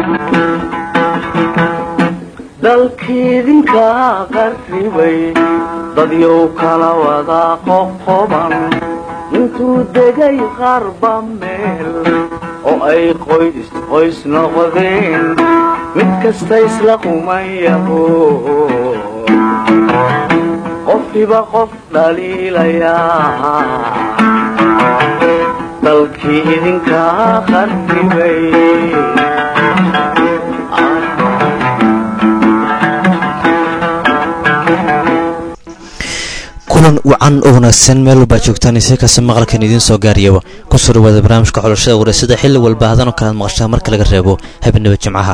dalkiidinka qarribay dadyow kala wada qoqoban intuu degay qarba meel oo ay qoys qoys noqdeen mid kasta isla qumayaho qofkiba qof dhaliilayaa dalkii idinka qarribay kulan wacan oo wanaagsan meel walbaa joogtaan ise kasta maqalkan idiin soo gaariyaba kusoo dhawaada barnaamijka xulashada wareysada xilli walba hadan oo kalaad maqashaa marka laga reebo habeenaba jimcaha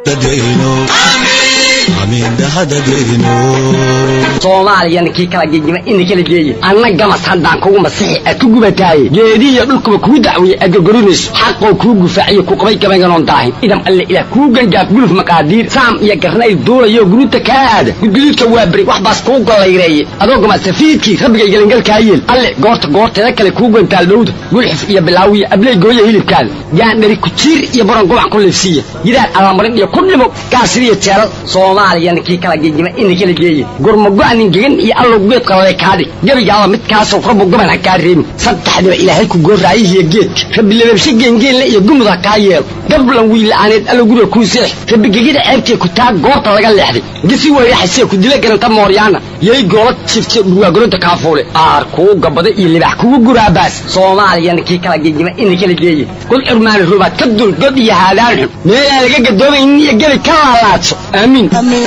soomaaliyana kii kala gegima ina kala geeye anna gamas haddaan kugu masixi aad ku gubataaye geedihiyo dhulkuba kuu dacweeye aad gorgorinayso xaqoo kuu gufaaciyo ku qabay gabaynganoon daahin idam alle ilaah kuu gangaaf guluf maqaadiir saam iyo garnayl duulayo guruuta kaa aada gudguduudka waa beri wax baas kuu gollayreeye adoo gamasafiidkii rabbigay gelingalkaa yeel alle goorta goorteeda kale kuu gantaal dhowda gulxif iyo bilaawiya abley gooya hilibkaada gaandhari kujiir iyo baron gobac ku liifsiiya gidaar allamarin iyo ku dhimo gaasiriyo jeelal soomaaliyana kii kala gegima ina kala geeye gurmago-nin gegan iyo allow geed qalale kaadhig gebigaaba midkaasoo rabbu goban ha kaa reebin saddexdiba ilaahay ku goorraayihiyo geedka rabbi lababshe geengeenle iyo gumud ha kaa yeelo gablan wiilla'aaneed allow guriga kuu seex rabbi gegida ceebtee ku taa goorta laga leexday gisi weyraxasee ku dila garanta mooryaana yay goola jifte dhurwaagoronta kaafuule aar kuu gabada iyo libax kugu guraabaas soomaaliyana kii kala gegima ina kala geeye kul curmaani rubaad ka dul god iyo haadaan xun meelaan laga gadoomaynin iyo gebi ka laalaadso aamiin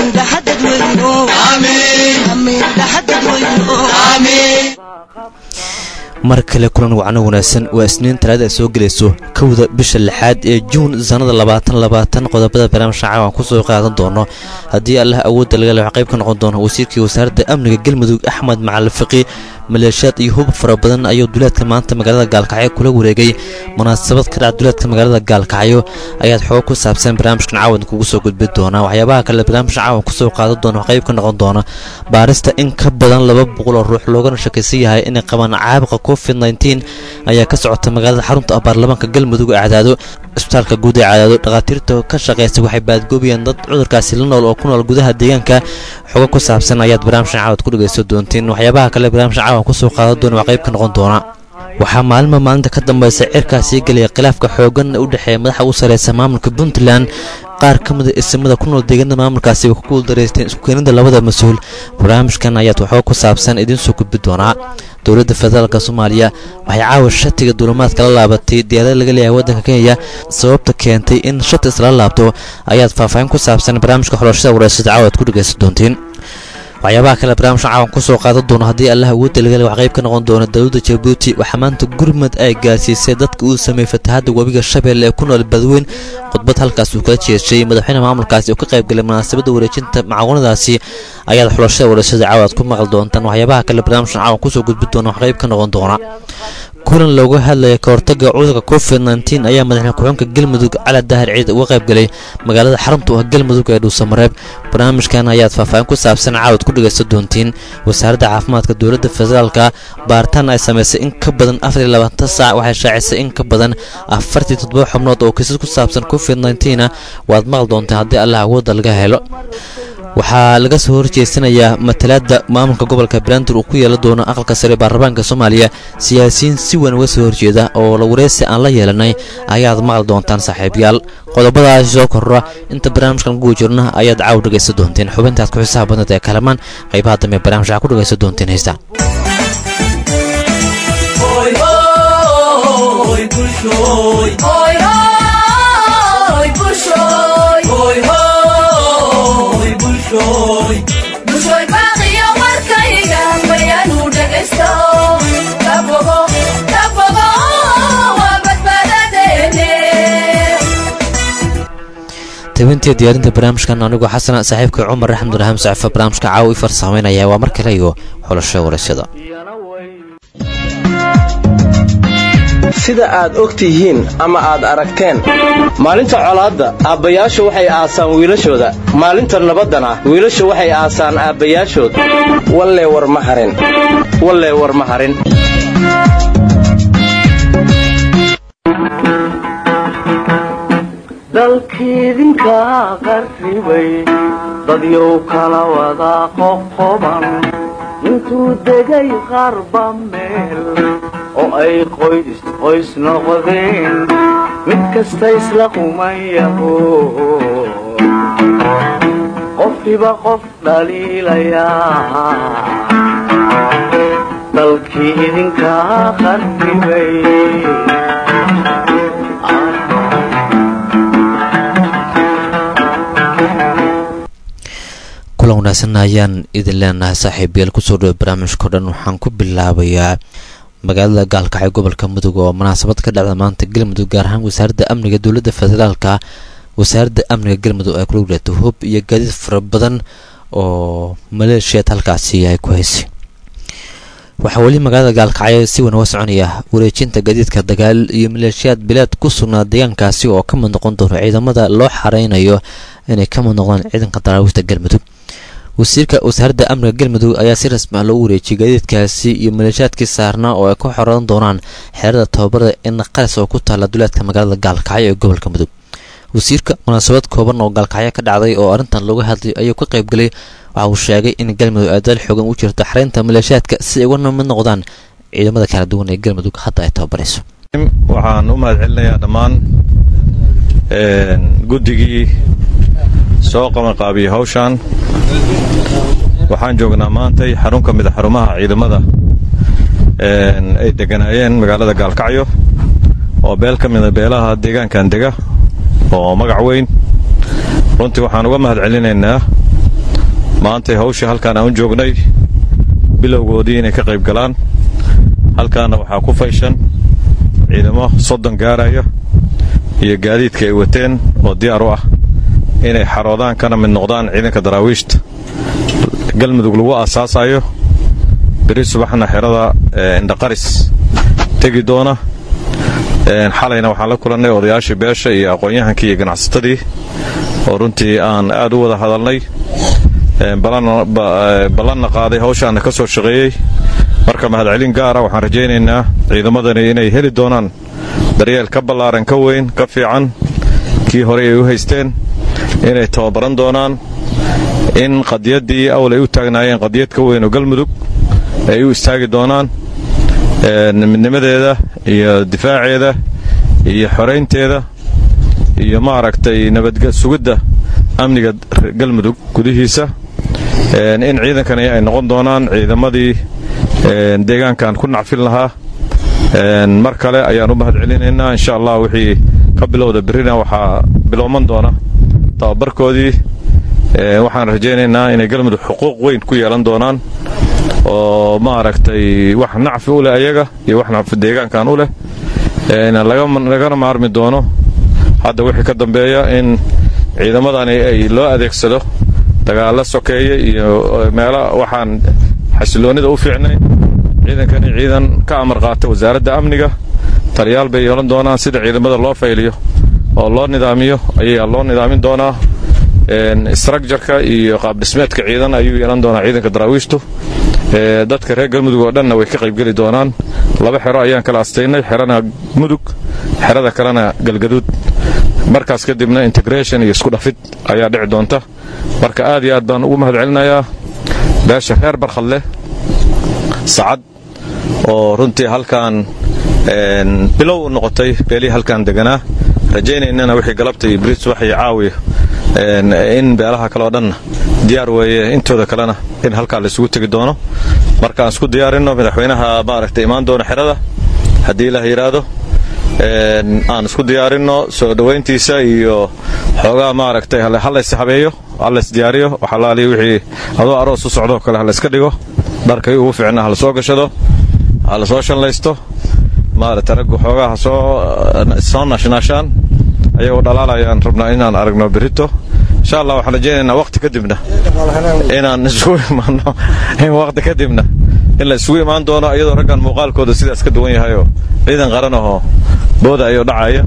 mar kale kulan wacno wanaagsan waa isniin talaada ay soo gelayso kowda bisha lixaad ee juun sannada labaatan labaatan qodobada barnaamijka caawan kusoo qaadan doono haddii allah awoodda laga le wax qayb ka noqon doono wasiirkii wasaaradda amniga galmudug axmed macalin fiqi maleeshiyaad iyo hub fara badan ayuu duleedka maanta magaalada gaalkacyo kula wareegay munaasabad ka dhaca duleedka magaalada gaalkacyo ayaad xoog ku saabsan barnaamijkan caawan kugu soo gudbi doonaa waxyaabaha kale barnaamijka caawan kusoo qaadan doona wax qayb ka noqon doona baarista in ka badan laba boqol oo ruux loogana shakaysan yahay inay qabaan caabuqa covid nteen ayaa ka socota magaalada xarunta ah baarlamaanka galmudug ee cadaado isbitaalka guud ee cadaado dhakhaatiirta ka shaqaysa waxay baadgoobayeen dad cudurkaasi la nool oo ku nool gudaha deegaanka xogo ku saabsan ayaad barnaamijkan caawad ku dhegaysan doontiin waxyaabaha kale barnaamijkan caawan kusoo qaadan doona waa qayb ka noqon doona waxaa maalima maalinta ka dambaysa cirkaasii gelaya khilaafka xoogan u dhexeeya madaxa u sareysa maamulka puntland qaar ka mida isimada ku nool deegaanada maamulkaasi way ku guuldareysteen iskukeenida labada mas-uul barnaamijkan ayaad waxoo ku saabsan idiin soo gudbi doonaa dowladda federaalk soomaaliya waxay caawa shatiga duulimaadka la laabatay diyaarada laga leeyahay waddanka kenya sababta keentay in shati isla laabto ayaad faahfaahin ku saabsan barnaamijka xulashada wareysada caawa ad ku dhegaysan doontiin waxyaabaha kale barnaamijka caawan kusoo qaadan doono haddii allah awoodda laga le wax qayb ka noqon doono dowladda jabuuti waxaa maanta gurmad ay gaarsiisay dadka uu sameeyey fatahadda webiga shabeelle ee ku nool badweyn khudbad halkaas uu kala jeeshay madaxweyne maamulkaasi oo ka qaybgalay munaasabadda wareejinta macaawinadaasi ayaad xulashada wareysada caawa ad ku maqli doontaan waxyaabaha kale barnaamijkan caawan kusoo gudbi doona wax qayb ka noqon doona kulan looga hadlaya ka hortagga cudurka covid nteen ayaa madaxweyne ku-xunka galmudug cali daahir ciid uga qayb galay magaalada xarunta u ah galmudug ee dhuusamareeb barnaamijkan ayaad faahfaahin ku saabsan caawad ku dhegaysan doontiin wasaaradda caafimaadka dowladda federaalka baaritaan ay samaysay in ka badan afariyo labaatan saac waxay shaacisay in ka badan afartii toddoba xubnood oo kiisas ku saabsan covid nteena waad maqli doontaan haddii allah awoodda laga helo waxaa laga soo horjeesanayaa matalaadda maamulka gobolka banaadir uu ku yeelan doono aqalka sare baarlamaanka soomaaliya siyaasiyiin si weyn uga soo horjeeda oo la wareysi aan la yeelanay ayaad maqli doontaan saaxiibayaal qodobadaasi soo korra inta barnaamijkan kugu jirna ayaad caaw dhegaysan doonteen xubintaad ku xisaha badnad ee kalamaan qaybaha dambe barnamij waxaa ku dhegaysan doonteen heesta tabintii diyaarinta barnaamijkan anigoo xasana saaxiibka cumar axmuduraham sacifa barnaamijka caawa i farsamaynaya waa mar kale iyo xulasho waraysyada sida aad og tihiin ama aad aragteen maalinta colaadda aabbayaashu waxay aasaan wiilashooda maalinta nabaddana wiilashu waxay aasaan aabbayaashood wallee war ma harin wallee war ma harin dalkiidinka qarribay dadyow kala wada qoqoban intuu degay qarba meel oo ay qoys qoys noqdeen mid kasta isla qumayaho qofkiba qof dhaliilayaa dalkii idinka qarribay kulan wanaagsan ayaan idin leenahay saaxiibayaal kusoo dhawo barnaamijkao dhan waxaan ku bilaabayaa magaalada gaalkacyo gobolka mudug oo munaasabad ka dhacda maanta galmudug gaar ahaan wasaaradda amniga dowladda federaalka wasaaradda amniga galmudug ay kula wareegtay hub iyo gaadiid fara badan oo maleeshiyaad halkaasi ay ku haysay waxaa weli magaalada gaalkacyo si weyn uga soconaya wareejinta gaadiidka dagaal iyo maleeshiyaad bilaad ku sugnaa deegaankaasi oo ka mid noqon doono ciidamada loo xareynayo inay ka mid noqdaan ciidanka daraawiishta galmudug wasiirka wasaaradda amniga galmudug ayaa si rasmi ah loogu wareejiyay gaadiidkaasi iyo maleeshiyaadkii saarnaa oo ay ku xoran doonaan xeerada tababarada in qaras oo ku taalla duleedka magaalada gaalkacyo ee gobolka mudug wasiirka munaasabad kooban oo gaalkacyo ka dhacday oo arrintan looga hadlay ayuu ka qaybgelay waxa uu sheegay in galmudug ay dal xoogan u jirto xareynta maleeshiyaadka si ay uga mid noqdaan ciidamada kala duwan ee galmudug hadda ay tababarayso waxaan u mahad celinayaa dhammaan guddigii soo qabanqaabiyey hawshan waxaan joognaa maantay xarun ka mid a xarumaha ciidamada ay deganaayeen magaalada gaalkacyo oo beel ka mida beelaha deegaankan dega oo magac weyn runtii waxaan uga mahad celinaynaa maantay hawshii halkaan aan u joognay bilowgoodii inay ka qayb galaan halkaana waxaa ku fayshan ciidamo soddon gaaraya iyo gaadiidka ay wateen oo diyaar u ah inay xaroodaan kana mid noqdaan ciidanka daraawiishta galmudug lagu aasaasayo beri subaxna xerada indhaqaris tegi doona xalayna waxaan la kulannay odayaashii beesha iyo aqoon-yahankii iyo ganacsatadii oo runtii aan aad u wada hadalnay ballanna qaaday hawshaanna ka soo shaqeeyey marka mahadcelin gaara waxaan rajaynaynaa ciidamadani inay heli doonaan daryeel ka ballaaran ka weyn ka fiican kii horey ay u haysteen inay tababaran doonaan in qadiyaddii awl ay u taagnaayeen qadiyad ka weyn oo galmudug ay u istaagi doonaan midnimadeeda iyo difaaceeda iyo xoraynteeda iyo maaragtay nabadsugidda amniga galmudug gudihiisa in ciidankani ay noqon doonaan ciidamadii deegaankan ku nacfin lahaa mar kale ayaan u mahad celinaynaa insha allah wixii ka bilowda berrina waxaa bilowman doona tababarkoodii waxaan rajaynaynaa inay galmudug xuquuq weyn ku yeelan doonaan oo maaragtay wax nacfi u leh ayaga iyo wax nacfi deegaankan u leh lagana maarmi doono hadda wixii ka dambeeya in ciidamadani ay loo adeegsado dagaalla sokeeye iyo meelo waxaan xasiloonnida u fiicnayn ciidankani ciidan ka amar qaata wasaaradda amniga taliyaal bay yeelan doonaan sida ciidamada loo fayliyo oo loo nidaamiyo ayaa loo nidaamin doonaa structureka iyo qaabdhismeedka ciidan ayuu yeelan doonaa ciidanka daraawiishtu dadka reer galmudug oo dhanna way ka qaybgeli doonaan laba xero ayaan kala astaynay xerana mudug xerada kalena galgaduud markaas kadibna integration iyo isku dhafid ayaa dhici doonta marka aad iyo aad baan ugu mahad celinayaa beesha reer barkhadleh sacad oo runtii halkan bilow u noqotay beelihii halkan deganaa rajaynaynana wixii galabta iyo bris wax iyo caawiya in beelaha kale oo dhanna diyaar weeye intooda kalena in halkaa la isugu tegi doono markaan isku diyaarinno madaxweynaha maaragtay imaan doona xerada haddii ilaah yidhaahdo aan isku diyaarinno soo dhowayntiisa iyo xoogaa maaragtay halays habeeyo halays diyaariyo waxalaaliya wixii adoo aroos u socdoo kale halayska dhigo dharkay ugu fiicna hala soo gashado hala soo shallaysto maaragtay raggu xoogaa ha soo soo naashnaashaan ayagoo dhalaalayaan rabnaa inaan aragno berito insha allah waxaan rajaynaynaa waqti kadibna inaan isugu imaanno in waqti kadibna in la isugu imaan doono iyadoo raggan muuqaalkooda sidaas ka duwan yahayoo ciidan qaran ahoo booda ayuu dhacaya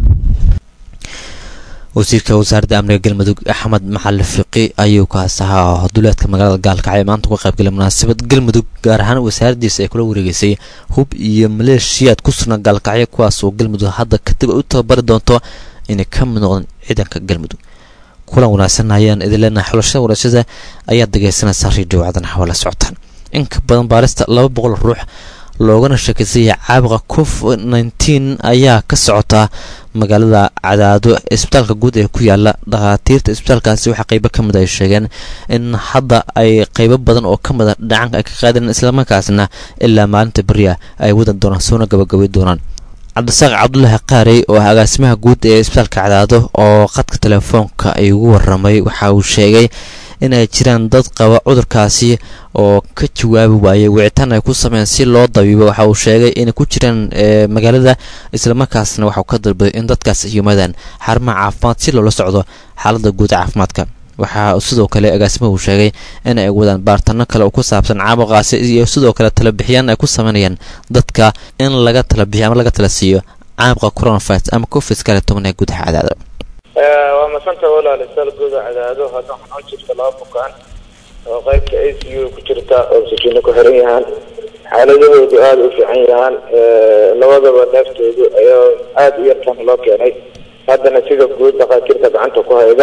wasiirka wasaaradda amniga galmudug axmed maxali fiqi ayuu kaas ahaa duleedka magaalada gaalkacyo maanta uga qaybgalay munaasabad galmudug gaar ahaan wasaaraddiisa ay kula wareegeysay hub iyo maleeshiyaad ku sugnaa gaalkacyo kuwaas oo galmudug hadda kadib ay u tababari doonto inay ka mid noqdeen ciidanka galmudug kulan wanaagsan ayaan idin leenahay xulashada warashada ayaad dhegeysanaysaa radio caadan xawala socotaan inka badan baarista laba boqol ruux loogana sheekeysaya caabuqa covid nneteen ayaa ka socotaa magaalada cadaado isbitaalka guud ee ku yaala dhakhaatiirta isbitaalkaasi waxaa qeybo ka mid ay sheegeen in hadda ay qeybo badan oo ka mida dhacanka ay ka qaadeen islamarkaasna ilaa maalinta beriya ay wadan doonaan soona gabagabay doonaan cabdisaaq cabdulaahi qaarey oo ah agaasimaha guud ee isbitaalka cadaado oo qadka telefoonka ay ugu waramay waxa uu sheegay in ay jiraan dad qaba cudurkaasi oo ka jawaabi waayay wicitaan ay ku sameyn si loo dabiibo waxa uu sheegay inay ku jiraan magaalada islamarkaasna waxauu ka dalbaday in dadkaas yimaadaan xarumaha caafimaad si loola socdo xaalada guud caafimaadka waxaa sidoo kale agaasimaha uu sheegay in ay wadaan baartano kale oo ku saabsan caabuqaasi iyo sidoo kale talabixiyaan ay ku sameynayaan dadka in laga talabixiyo ama laga tala siiyo caabuqa coronavirus ama covid kale toban ee gudaha cadaado waa masanta walaal isaal guuda cadaado hadda waxaa jirta laba bukaan oo qaybta a c u ku jirta oo sakiino ku xiran yahaan xaaladahoodu aada u fiican yahaan labadaba neeftoodu ayaa aada u yartan loo keenay haddana sida guud dhakhaatiirta gacanta ku hayda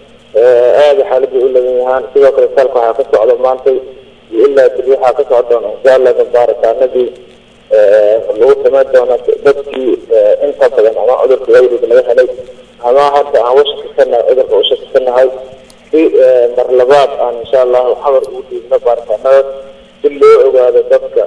aada xaalada u lagan yahaan sidoo kale saalka waxaa ka socda maantay iyo ilaa beri waxaa ka socda doona inshaalla baaritaanadii lagu samayn doona dadkii inta badan ama cudurka wayrig laga helay ama hadda aan washakisanahay cudurka u shakisanahay si mar labaad aan insha allahu xabar ugu dhiibno baaritaanada si loo ogaado dadka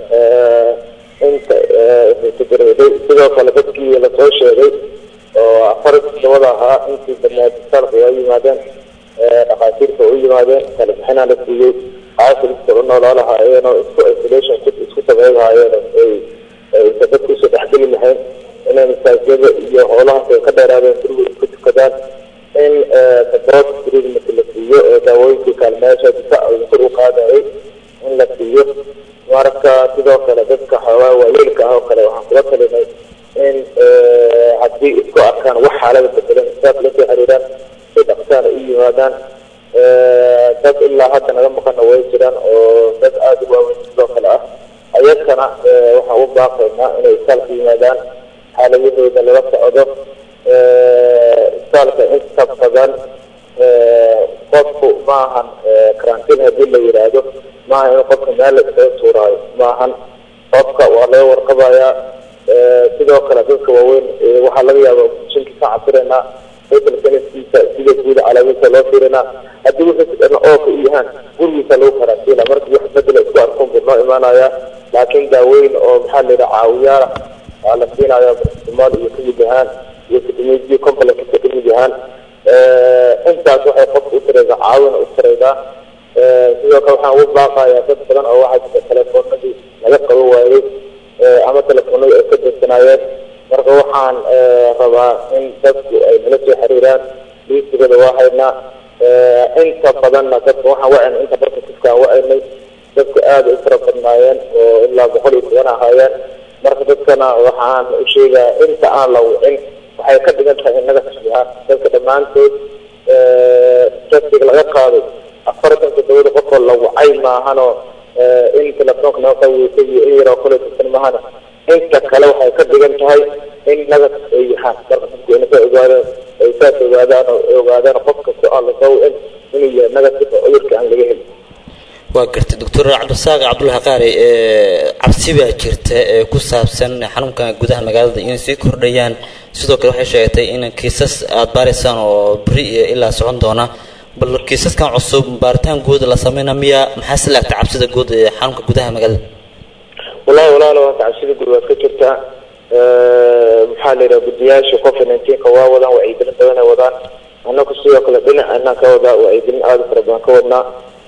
inta tadarooday sidoo kale dadkii lasoo sheegay oo afar todobada ahaa intii badnaad isbitaalka waa yimaadeen dhakhaatiirta u yimaadeen kala bixinaa la siiyey caafiliska u noolaa lahaayeen oo isku isolation isku sameyn lahaayeen ay aysa dadku usoo dhexgeli lahayn inay masaajiyada iyo howlahaas ay ka dheeraadeen guriga ku tukadaan in support treatment la siiyo ee daawooyinkii kaalmeesha difaac kor u qaadayay in la siiyo marka sidoo kale dadka xoogaa waayeelka ah oo kale waxaan kula talinay in haddii isku arkaan wax xaalada bedelan saas lasoo xiriiraan si dhaqsaana u yimaadaan dad ilaa hadda naga maqana way jiraan oo dad aada u waaweyn sidoo kale ah ayagana waxaan u baaqaynaa inay isbitaalka yimaadaan xaaladahooda lala socdo isbitaalka inta badan qofku maahan karantiin haddii la yidhaahdo maaha in qofka meel laskaga tuuraayo maahan qofka waa laga warqabayaa sidoo kale dadka waaweyn waxaa laga yaaba jinkii ka cabiraynaa fatal sanadkiisa sida guud calaamadiisa loo fiirinaa haddii wuxuu dhan ooka u yahaan gurigiisa lagu karantiina markii wax bedela isku arkuun buu noo imaanaya laakiin daaweyn oo maxaa la yidhaha caawiyaala waa la siinaya bartimaal iyo kamid yahaan iyo fitamiinji complexa kamid yahaan intaas waxay qofka u taraydaa caawina u taraydaa sidoo kale waxaan ugu baaqayaa dad badan oo waxaa jira telefoonadii laga qabo waayey ama telefoonadii ay ka darsanaayeen marka waxaan rabaa in dadku ay nala soo xiriiraan liisigada waa haynaa inta badanna dadka waxaan wacayna inta dadka kufkaan wacaynay dadku aada u fara badnaayeen oo ilaa boqol iyo toban ahaayeen marka dadkana waxaan u sheegaa inta aan la wicin waxay ka dhigan tahay innaga taxyahaan dadka dhammaantood testiga laga qaaday afartan toddobada qofoo la wacay maahanoo in telefoonka naga qaweysay iyo in yaroo kale tirsan maahana inta kale waxay ka dhigan tahay in nagas ay yahaan marka dadku inaka ogaadaan ay saas ogaadaan oo ogaadaan qof kasta aan lasoo wicin inuu yahay nagas oo cudurka aan laga helin waa gartay doctor cabdisaaq cabdulahi qaari cabsi baa jirta ee ku saabsan xanuunka gudaha magaalada inay sii kordhayaan sidoo kale waxay sheegatay in kiisas aada baaraysaan oo beri iyo ilaa socon doona bal kiisaskan cusub baaritaan guud la sameyna miya maxaa si laagta cabsida guud ee xanuunka gudaha magaalada wallahi walaalo hata cabsida guud waad ka jirtaa maxaa la yidhaha guddiyaasha covid nineteenka waa wadaan wacyigelin badan ay wadaan annaku sidoo kale dhinac anaan ka wadaa wacyigelin aada u fara badan ka wadnaa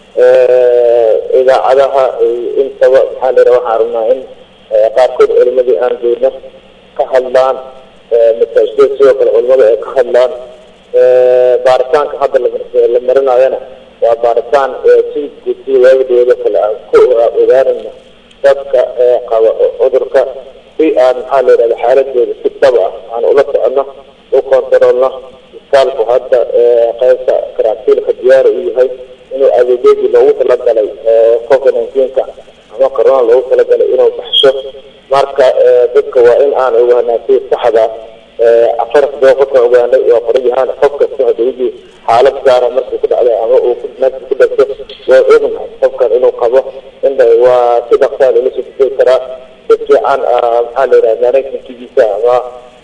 idaacadaha intaba maxaa la yidhaha waxaan rabnaa in qaarkood culimadii aan doono ka hadlaan masaajidada sidoo kale culimada ay ka hadlaan baaritaanka hadda la marinayana waa baaritaan si guud si waagidooda kale aan ku ogaanayno dadka qaba cudurka si aan maxaa la yidhahda xaaladooda si dhab ah aan ula soconno u kontaroolno isbitaalku hadda qaybta karantiilka diyaar u yahay inuu adeegyadii loogu talagalay covid nineteenka ama corona loogu talagalay inuu baxsho marka dadka waa in aan ogaanaa si saxda farasdoo qofka ogaanay waa qorayahaan qof kasta hadawidii xaalad gaara markuu ku dhacday ama uu nafsi ku dhagto waa ognahay qofkan inuu qabo inda waa si dhaqsaa loola soo difeey karaa si fiican maxaa la yidhaha management-kiisa ama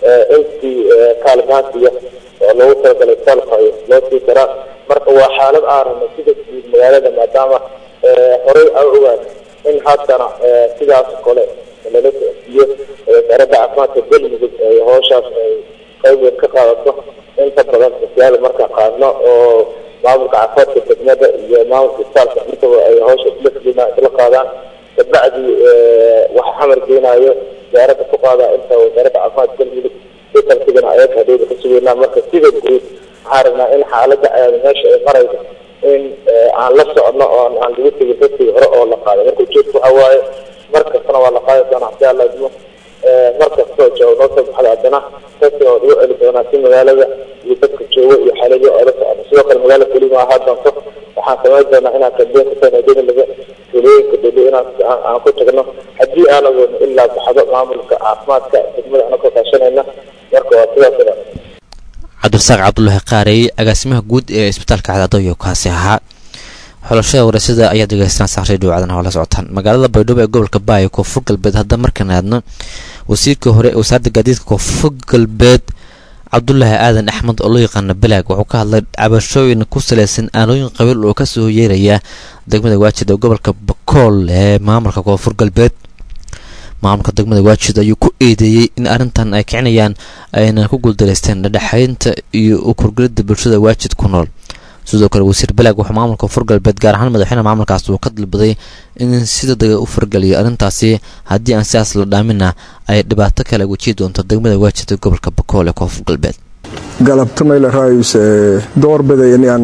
intii kaalmaantiya oo loogu talagalay salfayo loo sii karaa marka waa xaalad aanana sida guud magaalada maadaama horey aan ogaan in haddana sidaas kale lala socodsiiyo wasaaradda caafimaadka galmudug ay howshaas ay qayb weyn ka qaadato inta badan sosiyaal marka qaadno oo maamulka caafimaadka degmada iyo maamulka isbitaalka intaba ay howsha isla fulina isla qaadaan kabacdi wax xamar geenaayo wasaaradda ku qaada inta wasaaradda caafimaadka galmudug sikalsigana ayaga hadhowda ka sugeynaa marka sida guud waxaan rabnaa in xaaladda meesha ay marayso in aan la socno oo aan lagu tegin dadkii hore oo la qaaday marka ujeedku waxa waaye mar kastana waa la qaadi doonaa hadii alla idmo mar kastoo joogo noo soo baxda haddana dadkina waa lagu celi doonaa si magaalada iyo dadka joogo iyo xaaladii oo la socno sidoo kale magaala kelima ahaa doonto waxaan samayn doonaa inaan kambeyn ka sanadada laga tulooyinka dheli inaan aan ku tagno haddii aan awoodno ilaa baxdo maamulka caafimaadka degmada ana ka kaashanayna marka waa sidaas dhan cabdirasaaq cabdulaahi qaarey agaasimaha guud ee isbitaalka cadaadooyo kaasi ahaa xulashada wareysada ayaa degeystaan saaqray dhowcadan oo la socotaan magaalada baydhabo ee gobolka baaya koonfur galbeed hadda markaan aadno wasiirkii hore wasaaradda gaadiidka koonfur galbeed cabdulaahi aadan axmed oo loo yaqaano balaag wuxuu ka hadlay cabashooyin ku saleysan aanooyin qabiil oo kasoo yeeraya degmada waajid ee gobolka bakool ee maamulka koonfur galbeed maamulka degmada waajid ayuu ku eedeeyey in arrintan ay kicinayaan ayna ku guuldareysteen dhadhexaynta iyo u kurgelida bulshada waajid ku nool sidoo kale wasiir balaag wuxuu maamulka koonfur galbeed gaar ahaan madaxweyne maamulkaas uu ka dalbaday in si degdega u fargeliyo arrintaasi haddii aan sidaas la dhaamina ay dhibaato kale wejihi doonto degmada waajid ee gobolka bakool ee koonfur galbeed galabta mayla raayus doorbidaya inaan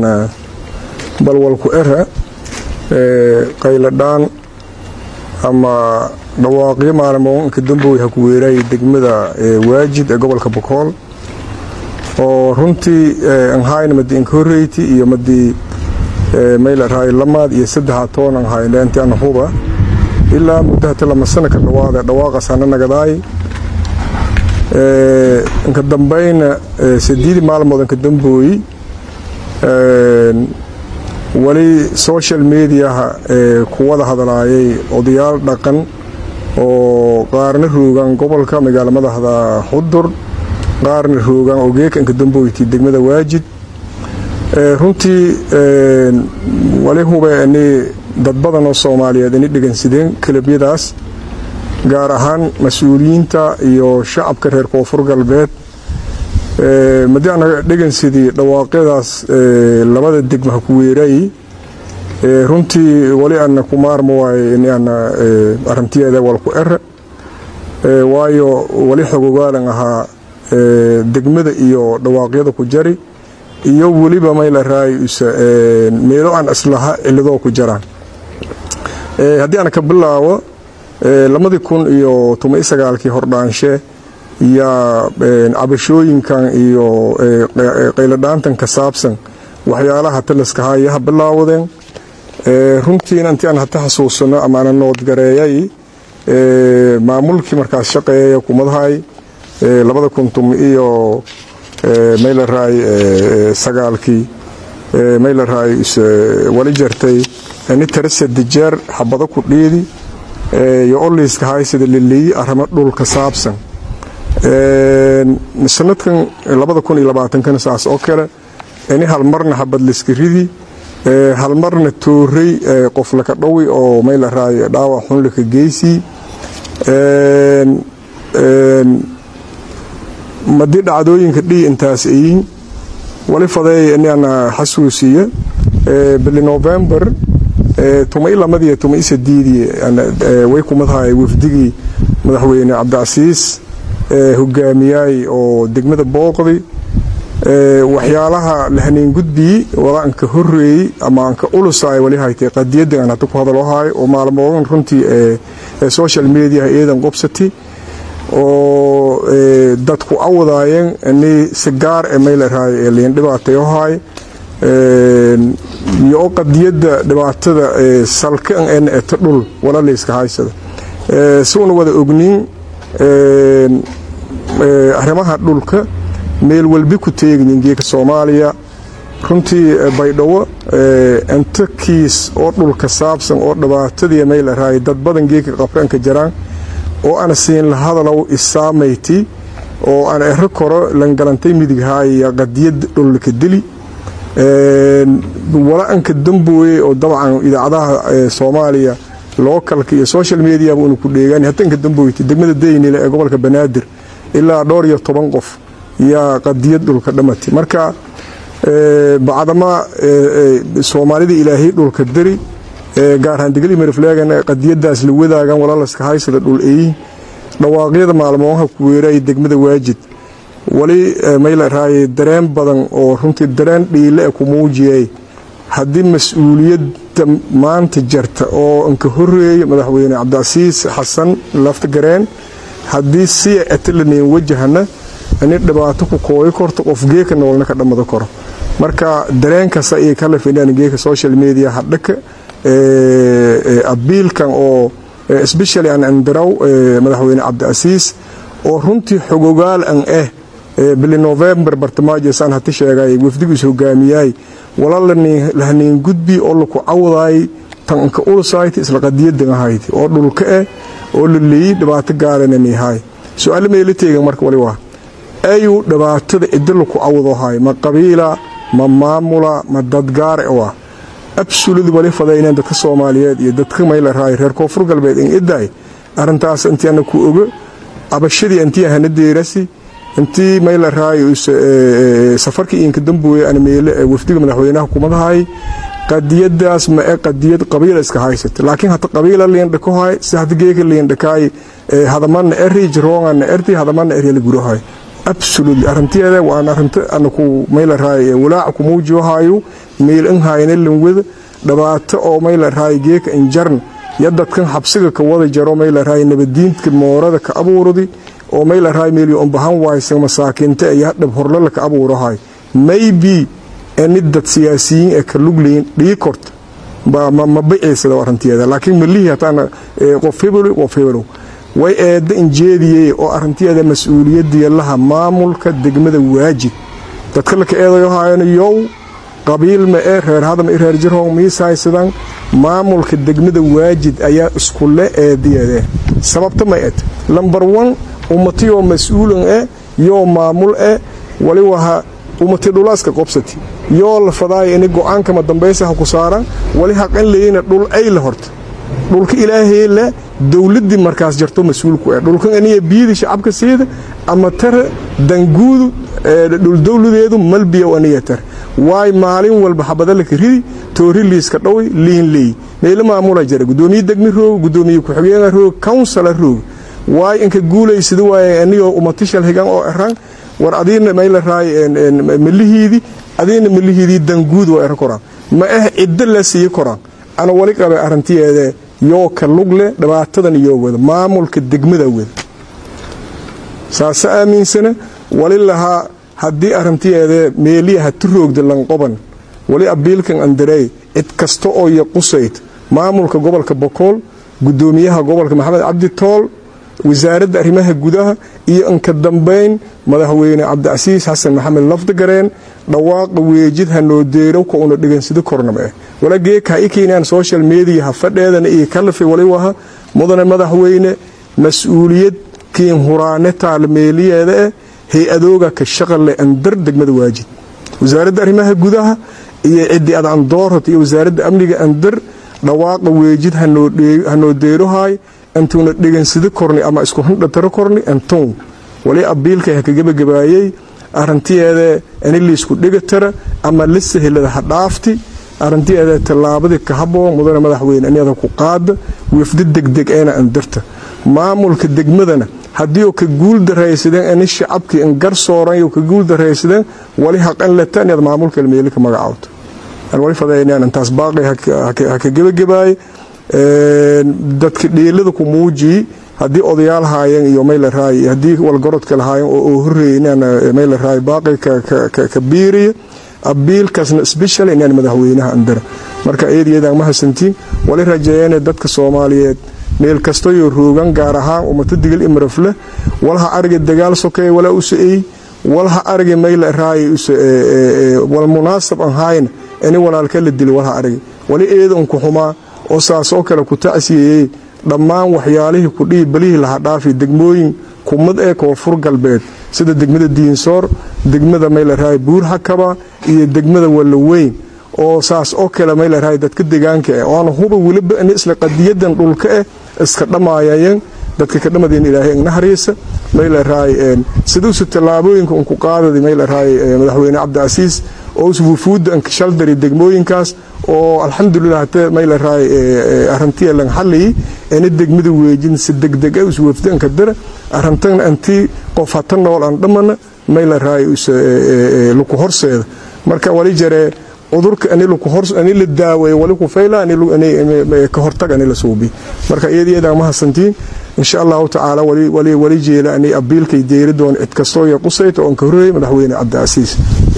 balwalku era qayladhaan ama dhawaaqyo maalmoonka dambowy ha ku weeraayay degmada waajid ee gobolka bakool oo runtii anhayna madi inka horreyti iyo madii mayla raay lamaad iyo saddexa toon anhayna inti ana huba ilaa muddo hata lama sana ka dhawaada dhawaaqaas hana nagadaay inka dambayna sideedii maalmood inka dambooyi wali social mediaha kuwada hadlaayay odayaal dhaqan oo qaarna roogaan gobolka magaala madaxda xudur qaarna roogaan ogeeka inka damboyti degmada waajid runtii wali hube ini dad badan oo soomaaliyeed ini dhegansideen kalabyadaas gaar ahaan mas-uuliyiinta iyo shacabka reer koonfur galbeed madii ana dhegansidii dhawaaqyadaas labada degma ha ku weeraayey runtii wali ana ku maarma waaye in ana arintiyeeda walku ere waayo wali xogogaalan ahaa degmada iyo dhawaaqyada ku jari iyo weliba mayla raayusa meelo aan islaha ciladoo ku jaraan haddii aan ka bilaabo lamadii kun iyo toban sagaalkii hordhaanshe yaa cabashooyinkan iyo qayladhaantan ka saabsan waxyaalaha taliska hayaha bilaawadeen runtiina intii aan hata xasuusano ama ana noodgareeyay maamulkii markaas shaqeeya kumadahay labada kun tum iyo maylaray sagaalkii maylaray wali jartay ni tarasa dijeer xabado ku dhiidi iyo oliiska haysida liliyi arrimo dhulka saabsan sanadkan labada kun iyo labaatankana saas oo kale ini halmarna habad liska ridi halmarna toorey qof laka dhowi oo maylaray dhaawac xun laka geysii madii dhacdooyinka dhii intaas ayiin wali fadeeya inana xasuusiya bili november tumay lamadiyo tumay sadiidii way kumadahay wafdigii madaxweyne cabdicasiis hogaamiyaay oo degmada booqdi waxyaalaha lahaneen gudbii wala anka horeeyey ama anka ulusaay wali haytay qadiyada aan hata ku hadaloohaay oo maalmoodan runtii social mediaha eedan qobsati oo dadku awadaayeen ini si gaar e maylarhaay ee liin dhibaatayohaay iyo oo qadiyada dhibaatada salkan en eta dhul wala layska haysada si una wada ogniin arrimaha dhulka meel walbi ku teegnin geeka soomaaliya runtii baydhabo inta kiis oo dhulka saabsan oo dhibaatadii mayl araay dad badan geeka qabranka jaraan oo ana siin la hadalow isaamayti oo aan ero koro langalantay midighaaya qadiyad dhulka dili wala-anka dambooye oo dabcan idaacadaha soomaaliya lookalka iyo social mediaba una ku dheegaan hatanka dambooyta degmada daynile ee gobolka banaadir ilaa dhowr iyo toban qof yaa qadiyad dhulka dhamatay marka bacdama soomaalida ilaahay dhulka dari gaarhaan degli marifleegan qadiyadaas la wadaagan walaalaska haysada dhul eeyin dhawaaqyada maalmooha ku weeraaya degmada waajid wali mayla raaye dareen badan oo runtii dareen dhiile e ku muujiyay haddii mas-uuliyadda maanta jarta oo inka horeeya madaxweyne cabdicasiis xasan laftagareen haddii si atalaneyn wajahana ini dhibaato ku kooyi korto qof geeka noolna ka dhammada karo marka dareenkaas ayay ka lafinaan geeka social media hadhaka abiilkan oo especially an andaraw madaxweyne cabdicasiis oo runtii xogogaal an ah bili november bartamaajesaan hati sheegay wafdigiis hogaamiyay wala lahaniin gudbi oo laku cawdaay tanka ulsayt isla qadiyadan ahayd oo dhulka eh oo la leeyey dhibaato gaarananihay su-aalo meela teegan marka wali waa ayuu dhibaatada ciddo laku cawdohay ma qabiila ma maamula ma dadgaare waa absolud wali fadayneen dadka soomaaliyeed iyo dadka mayla raay reer koonfur galbeed in idaay arintaas intiana ku ogo abashadii intii hana deerasi intii mayla raay safarkii inka dambooye ana meele wafdiga madaxweynaha kumadahay qadiyadaas ma e qadiyad qabiila iska haysata laakiin hata qabiila liindhakohay si hata geeka liindhakaay hadamana eri jiroongana erti hadamana eryala gurahay absolutely arinteeda waan arinta ana ku mayla raay walaaca ku muujiyohayo meel in hayna lanwada dhibaato oo mayla raay geeka injarn ya dadkan xabsiga ka wada jaro mayla raay nabadiinka moorada ka abuuradi oo mayla raay meelyo umbahan waaysan masaakiinta iyo hadhab horlala ka abuurahay maybe enid dad siyaasiyiin ee ka lugleyn dhii korta ma baceysada arinteeda laakiin malihii hataana qof hebelo qof hebelo way eedda injeediyey oo arinteeda mas-uuliyadiya laha maamulka degmada waajid dadka laka eedayo haayana yow qabiil ma ee reer hadam i reer jirhong miishaysadan maamulka degmada waajid ayaa iskule eediyeede sababta ma ed lambar one ummatiyoo mas-uulan eh yoo maamul eh wali waha ummati dhulaaska qobsati yoo la fadaaya ini go-aankama dambaysaha ku saaran wali haqan leyina dhul ay la horta dhulka ilaahay le dowladii markaas jarto mas-uulku eh dhulkan aniya biyadii shacabka siida ama tare danguudu dhul dowladeedu malbiya aniya tare waay maalin walba xabadalaka ridi toori liiska dhawi liin leey meelo maamula jara gudoomiye degmi roog gudoomiye ku-xigeenka roog councila roog waay inka guulaysada waay anigoo umatishal higan oo eran war adiina mayla raay malihiidii adiina malihiidii danguud waa era koraan ma ah ciddo la siiye koraan ana wali qabe arintiyeede yoo ka lugle dhibaatadan iyoo wada maamulka degmada wada saase aaminsana wali lahaa haddii arintiyeede meeliya hati roogda lanqoban wali abiilkan andarey cid kasta oo iyo qusayd maamulka gobolka bokool gudoomiyaha gobolka maxamed cabdi tool wasaaradda arrimaha gudaha iyo inka dambayn madaxweyne cabdicasiis xasan maxamed lafdigareen dhawaaqa weejid hanoo deerow ka una dhegansado kornama eh wala geeka ha i keenaan social media ha fadheedana iyo kalafi wali waha mudane madaxweyne mas-uuliyad kiin huraane taalmeeliyeeda eh hay-adooga ka shaqale andar degmada waajid wasaaradda arrimaha gudaha iyo ciddi ad andoorhat iyo wasaaradda amniga andar dhawaaqa weejid hanoo deerohay intuuna dhegansado korni ama isku handhataro korni antown wali abiilka ha ka gebagabaayey arintiyeeda ini liisku dhegatara ama la sahelada ha dhaafti arintiyeeda tallaabadii ka haboo mudane madaxweyne inyada ku qaada wafdi degdeg eena andarta maamulka degmadana haddii ka guul daraysadeen ini shacabkii in gar sooran ka guul daraysadeen wali haqan leta inaad maamulka meeli ka magacaawto wali fadaynaan intaas baaqi ha ka gebagabaaye dadka dhiilada ku muujiyi haddii odayaal haayeen iyo mayla raay haddii walgarodka lahaayeen oo horeeyay inaan mayla raay baaqi ka biiriya abiilkaasna special inaan madaxweynaha andara marka iyad iyadaan ma hasantiin wali rajeeyeen dadka soomaaliyeed meel kastoyo roogan gaar ahaan ummata digil imarafle walaha ariga dagaal sokeeye walaa u sa-ey walha aragi mayla raay wal munaasab aan haayna ini walaalka la dili walha aragi wali eedanku xumaa oo saasoo kale ku tacsiyeeyey dhammaan waxyaalihii kudhihi balihii laha dhaafi degmooyin kumad ee koonfur galbeed sida degmada diinsoor degmada maylaraay buur hakaba iyo degmada wallaweyn oo saas oo kale maylaraay dadka degaanka ah oana huba weliba in isla qadiyadan dhulka ah iska dhammaayayeen dadka ka dhamadeen ilaahay naxariisa maylaraay siduusu tallaabooyinka unku qaadadi maylaraay madaxweyne cabdicasiis oo wufuudda shaldari degmooyinkaas oo alxamdulilah hate maylaraay arintiya lan xaliyi ina degmada weejin si degdeg ah iswafdanka dara arintana antii qof hata nool aan dhammana maylaraay luku horseeda marka wali jaree cudurka ani la daaweeyo wali ku fayla ka hortag ani la suubi marka iyad iyadaa ma hasantiin insha allahu tacaala wali jeela ani abiilkay deeri doon cid kastoo iyo qusayta oon ka horreeyay madaxweyne cabdicasiis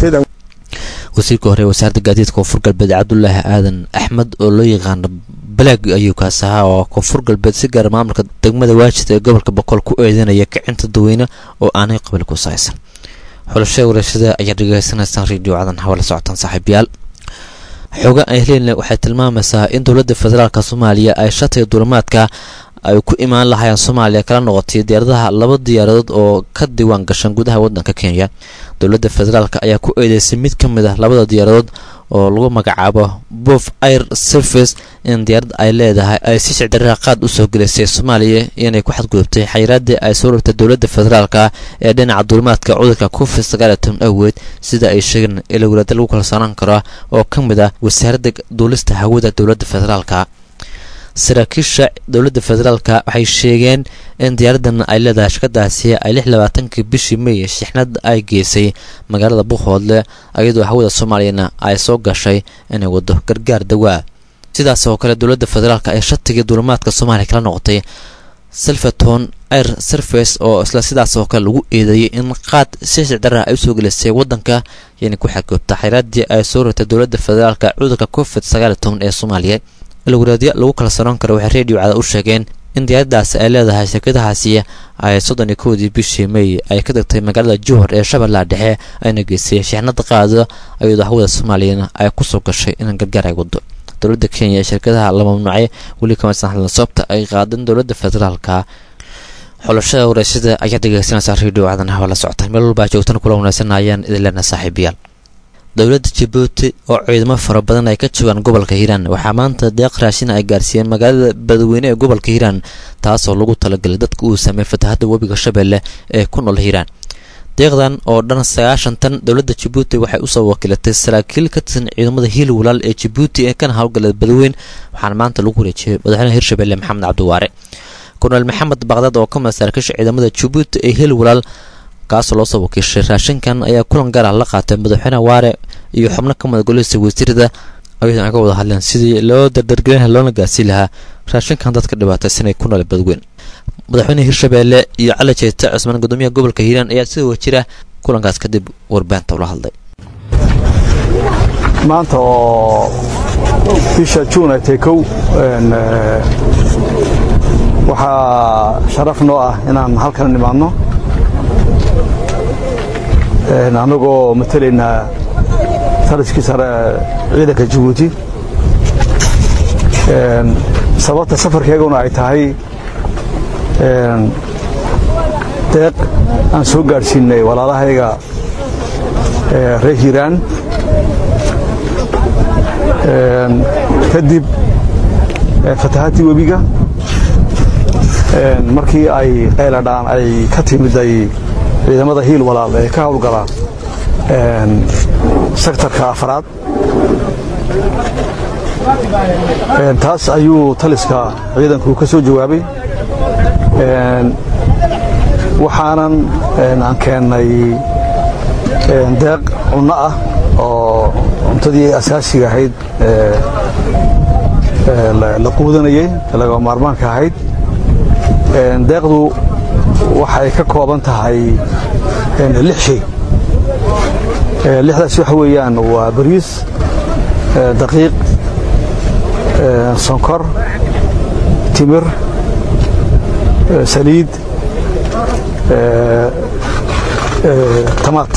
wasiirka hore wasaaradda gaadiidka koonfur galbeed cabdulaahi aadan axmed oo loo yaqaano balaag ayuu kaas ahaa oo koonfur galbeed si gaara maamulka degmada waajid ee gobolka boqol ku eedanaya kicinta dadweyne oo aanay qabil ku saaysan xulashada warashada ayaa dhegeysanaysaan radio cadan hawala socotaan saaxiibayaal xooga ay heleyna waxay tilmaamaysaa in dowladda federaalka soomaaliya ay shatay duulamaadka ay ku imaan lahaayeen soomaaliya kala noqotay diyaaradaha laba diyaaradood oo ka diiwaan gashan gudaha wadanka kenya dowladda federaalk ayaa ku eedeysay mid ka mid ah labada diyaaradood oo lagu magacaabo bof air service in diyaarad ay leedahay ay si sicdaraha qaad usoo gelisay soomaaliya inay ku xadgudubtay xayiraaddii ay soo rogtay dowladda federaalka ee dhinaca duulimaadka cudurka covid sagaal iyo toban awgeed sida ay sheegeen ila walaada lagu kalsoonaan karo oo ka mid ah wasaaradda duulista hawada dowladda federaalka saraakiisha dowladda federaalka waxay sheegeen in diyaaradan ay leedahay shirkadaasi ay lix labaatankii bishii may shixnad ay geysay magaalada buuqhoodle iyadoo hawada soomaaliyana ay soo gashay inay wado gargaar dawaa sidaas oo kale dowladda federaalk ee shatigii duulimaadka soomaaliya kala noqotay silverton air service oo isla sidaas oo kale lagu eedeeyay in qaad si sicdara ay usoo gelisay wadanka yana ku xadgoobta xayraaddii ay soo rogtay dowladda federaalk cudurka covid sagaal iyo toban ee soomaaliya ilwaraadyo lagu kala saroon karo waxay reediyo cada u sheegeen in diyaaradaasi ay leedahay shirkadahaasi ay soddon iyo kowdii bishii may ay ka degtay magaalada juhor ee shabeellaha dhexe ayna geysay shixnada qaado iyadoo hawada soomaaliyana ay kusoo gashay in gargaar ay wado dowladda kenya ee shirkadaha la mamnuucay weli kamaysan hadlan sababta ay qaadeen dowladda federaalka xulashada wareysada ayaa dhegeysanaysaa reediyo cadan hawa la socotaan meel walbaa joogtana kula wanaysanayaan idin leena saaxiibayaal dowladda jabuuti oo ciidamo fara badan ay ka joogaan gobolka hiiraan waxaa maanta deeq raashin ay gaarsiiyeen magaalada badweyne ee gobolka hiiraan taasoo lagu talagalay dadka uu sameeyey fatahadda webiga shabeelle ee ku nool hiiraan deeqdan oo dhan sagaashan tan dowladda jabuuti waxay usoo wakiilatay saraakiil ka tirsan ciidamada hiil walaal ee jabuuti ee kana howlgala badweyn waxaana maanta lagu wareejiyey madaxweynaha hirshabelle maxamed cabdiwaare korneel maxamed baqdad oo ka mid saraakiisha ciidamada jabuuti ee hiil walaal kaasoo loosoo wakiishay raashinkan ayaa kulan gaar ah la qaatay madaxweyne waare iyo xubno ka mid golihisa wasiirada ayadoon ay ka wada hadleen sidii loo dardargelin laha loona gaarsiin lahaa raashinkan dadka dhibaataysanay ku nool badweyn madaxweyne hirshabeelle iyo cali jeete cusmaan gudoomiyaha gobolka hiiraan ayaa sida wajira kulankaas kadib warbaanta ula hadlay maanta oo bisha juun ay tahay kow waxaa sharaf noo ah inaan halkan nimaadno annagoo matalaynaa taliskii sare ciidanka jabuuti sababta safarkeeguna ay tahay deeq aan soo gaadhsiinay walaalahayga reer hiiraan kadib fatahaadtii webiga markii ay qayladhaan ay ka timiday ciidamada hiil walaal ee ka howlgala sektarka afraad taas ayuu taliska ciidanku ka soo jawaabay waxaanan aan keennay deeq cunno ah oo cuntadii asaasiga ahayd la quudanayey laga maarmaanka ahayd deeqdu waxay ka kooban tahay lix shay lixdaas waxa weeyaan waa bariis daqiiq sonkor timir tamaad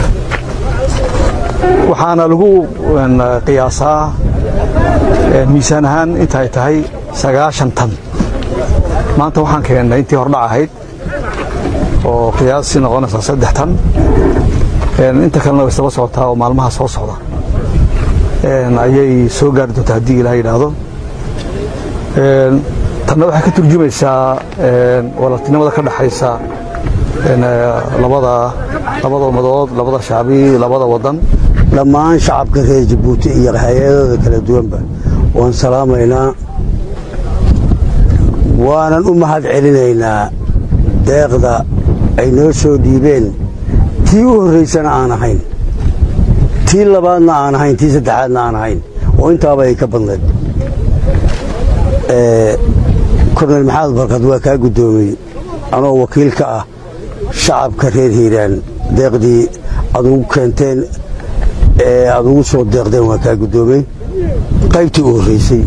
waxaana lagu qiyaasaa miisaan ahaan intaay tahay sagaashan tan maanta waxaan keennay intii hordhac ahayd oo qiyaasii noqonaysaa saddex tan inta kalena way isdaba socotaa oo maalmaha soo socda ayay soo gaari doontaa haddii ilaah yidhaahdo tanna waxay ka turjumaysaa walaaltinimada ka dhaxaysa labada labada ummadood labada shacbi labada wadan dhammaan shacabka reer jabuuti iyo hay-adooda kala duwanba waan salaamaynaa waanan u mahad celinaynaa deeqda ay noo soo dhiibeen tii u horraysana aan ahayn tii labaadna aan ahayn tii saddexaadna aan ahayn oo intaaba ay ka badnayd korneyl maxamed barkad waa kaa guddoomiyey anoo wakiil ka ah shacabka reer hiiraan deeqdii aad ugu keenteen ee aad ugu soo deeqdeen waa kaa guddoomey qaybtii u horraysay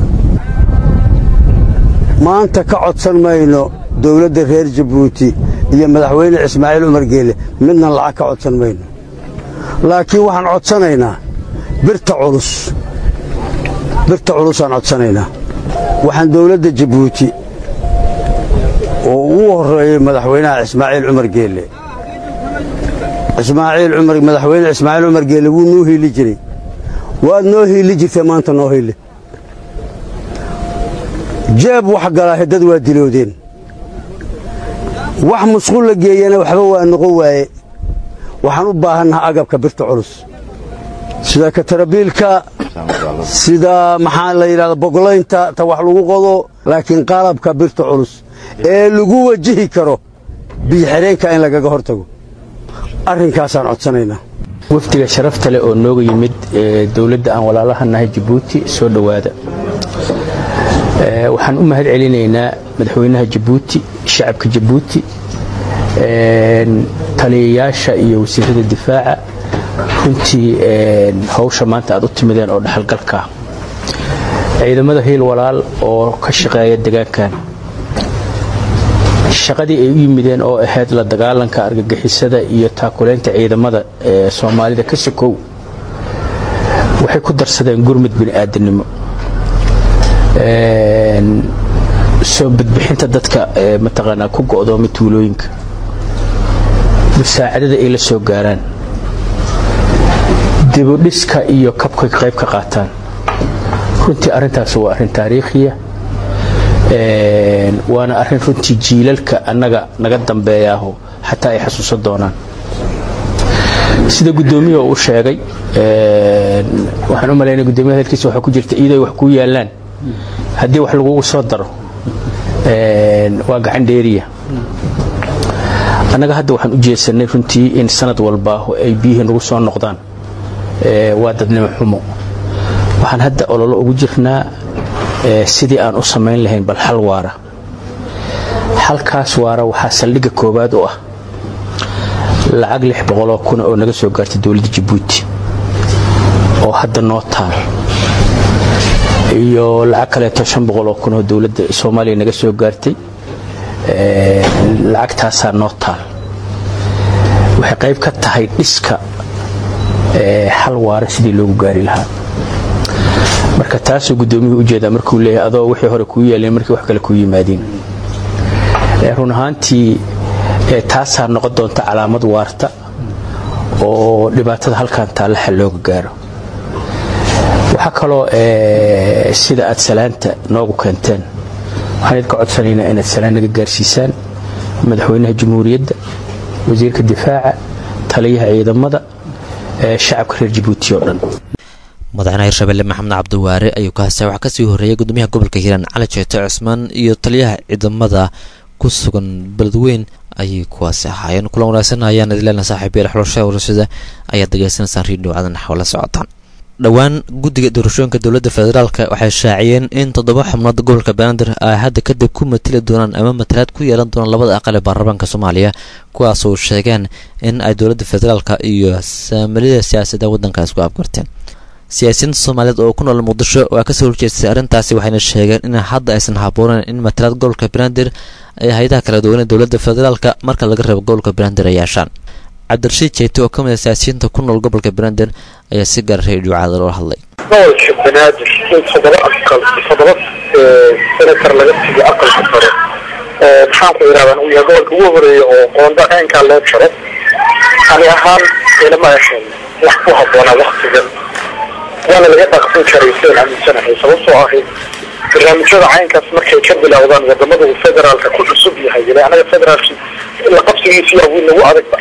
maanta ka codsan mayno dowladda reer jabuuti iyo madaxweyne ismaaciil cumar geele midna lacag ka codsan mayno laakiin waxaan codsanaynaa birta culus birta culusaan codsanaynaa waxaan dowladda jabuuti oo ugu horreeyey madaxweynaha ismaaciil cumar geelle ismaaciil cumar madaxweyne ismaaciil cumar geelle wuu noo hiili jiray waad noo hiili jirtay maanta noo hiili jeeb wax galaa heddad waa diloodeen wax musqul la geeyana waxba waa noqon waaye waxaan u baahannaha agabka birta culus sida katarabiilka sida maxaa la yidhahda bogolaynta ta wax lagu qodo laakiin qalabka birta culus ee lagu wajihi karo biyo-xidheenka in lagaga hor tago arrinkaasaan codsanaynaa wafdiga sharafta leh oo nooga yimid ee dowladda aan walaalaha nahay jabuuti soo dhowaada waxaan u mahad celinaynaa madaxweynaha jabuuti shacabka jabuuti taliyayaasha iyo wasiirada difaaca runtii hawsha maanta aad u timideen oo dhaxalgalka ciidamada hiil walaal oo ka shaqeeya degaankan shaqadii ay u yimideen oo ahayd la dagaalanka argagixisada iyo taakulaynta ciidamada ee soomaalida ka sokow waxay ku darsadeen gurmud bini'aadanimo soo badbixinta dadka mataqaanaa ku go'doomay tuulooyinka musaacadada ay la soo gaaraan dibudhiska iyo kabkay qayb ka qaataan runtii arrintaas waa arrin taariikhiya waana arrin runtii jiilalka annaga naga dambeeyaaho xataa ay xasuusan doonaan sida guddoomiya uu sheegay waxaan u malaynaya guddoomiya hadalkiisa waxaa ku jirta iiday wax kuu yaallaan haddii wax lagugu soo daro waa gacan dheeriya annaga hadda waxaan u jeesanay runtii in sanad walba ay biyihii nagu soo noqdaan waa dadnimo xumo waxaan hadda ololo ugu jirnaa sidii aan u samayn lahayn bal xal waara xalkaas waara waxaa saldhigga koowaad u ah lacag lix boqoloo kuna oo naga soo gaartay dowladda jabuuti oo hadda noo taal iyo lacag kaleeto shan boqoloo kun oo dowladda soomaaliya naga soo gaartay lacagtaasaa noo taal waxay qayb ka tahay dhiska xal waara sidii loogu gaari lahaa marka taasuu guddoomiyuhu ujeedaa markuu leeyahay adoo wixii hore kuu yeeleen markii wax kale kuu yimaadeen run ahaantii taasaa noqon doonta calaamad waarta oo dhibaatada halkan taalla xal looga gaaro waxaa kaloo sida aad salaanta noogu keenteen waxaan idinka codsanaynaa inaad salaan naga gaarsiisaan madaxweynaha jamhuuriyadda wasiirka difaaca taliyaha ciidamada shacabka reer jabuuti oo dhan madaxweynaha hirshabelle maxamed cabdiwaare ayuu ka hastay waxaa kasii horreeyay gudoomiyaha gobolka hiiraan cali jeete cusmaan iyo taliyaha ciidamada ku sugan beledweyn ayay kuwaasi ahaayeen kulan wanaagsan ayaan idleelna saaxiibayaal xulashada warashada ayaad degeysanaysaan riidhow cadan xawla socotaan dhowaan guddiga doorashooyinka dowladda federaalk waxay shaaciyeen in toddoba xubnood gobolka banaadir ay hadda kadib ku matili doonaan ama matalaad ku yeelan doonaan labada aqal ee baarlamaanka soomaaliya kuwaasoo sheegeen in ay dowladda federaalk iyo saamilida siyaasadda waddankaas ku afgarteen siyaasiyiinta soomaaliyeed oo ku nool muqdisho waa kasoo horjeestay arrintaasi waxayna sheegeen in hadda aysan habooneen in matalaad gobolka banaadir ay hay-adaha kala duwan ee dowladda federaalk marka laga reebo gobolka banaadir ay yeeshaan cabdirashiid jeete oo ka mid a siyaasiyiinta ku nool gobolka banaadir ayaa si gaar reediyo caada loola hadlay gobolka banaadir in toddoba aqal toddoba senator laga siiyo aqalka sare oo maxaanku yidhahdaa uu yahay gobolka ugu horeeya oo qoonda ceenkaa loo jaro ani ahaan ilama ahayn wax ku habboonaa waktigan waana laga dhaqsan karay sidaan aaminsanahay sababtoo ahayd barnaamijyada caynkaas markay ka bilowdaan wadamada uu federaalka ku cusub yahay ila anaga federaalki la qabsigiisi yaa nagu adagba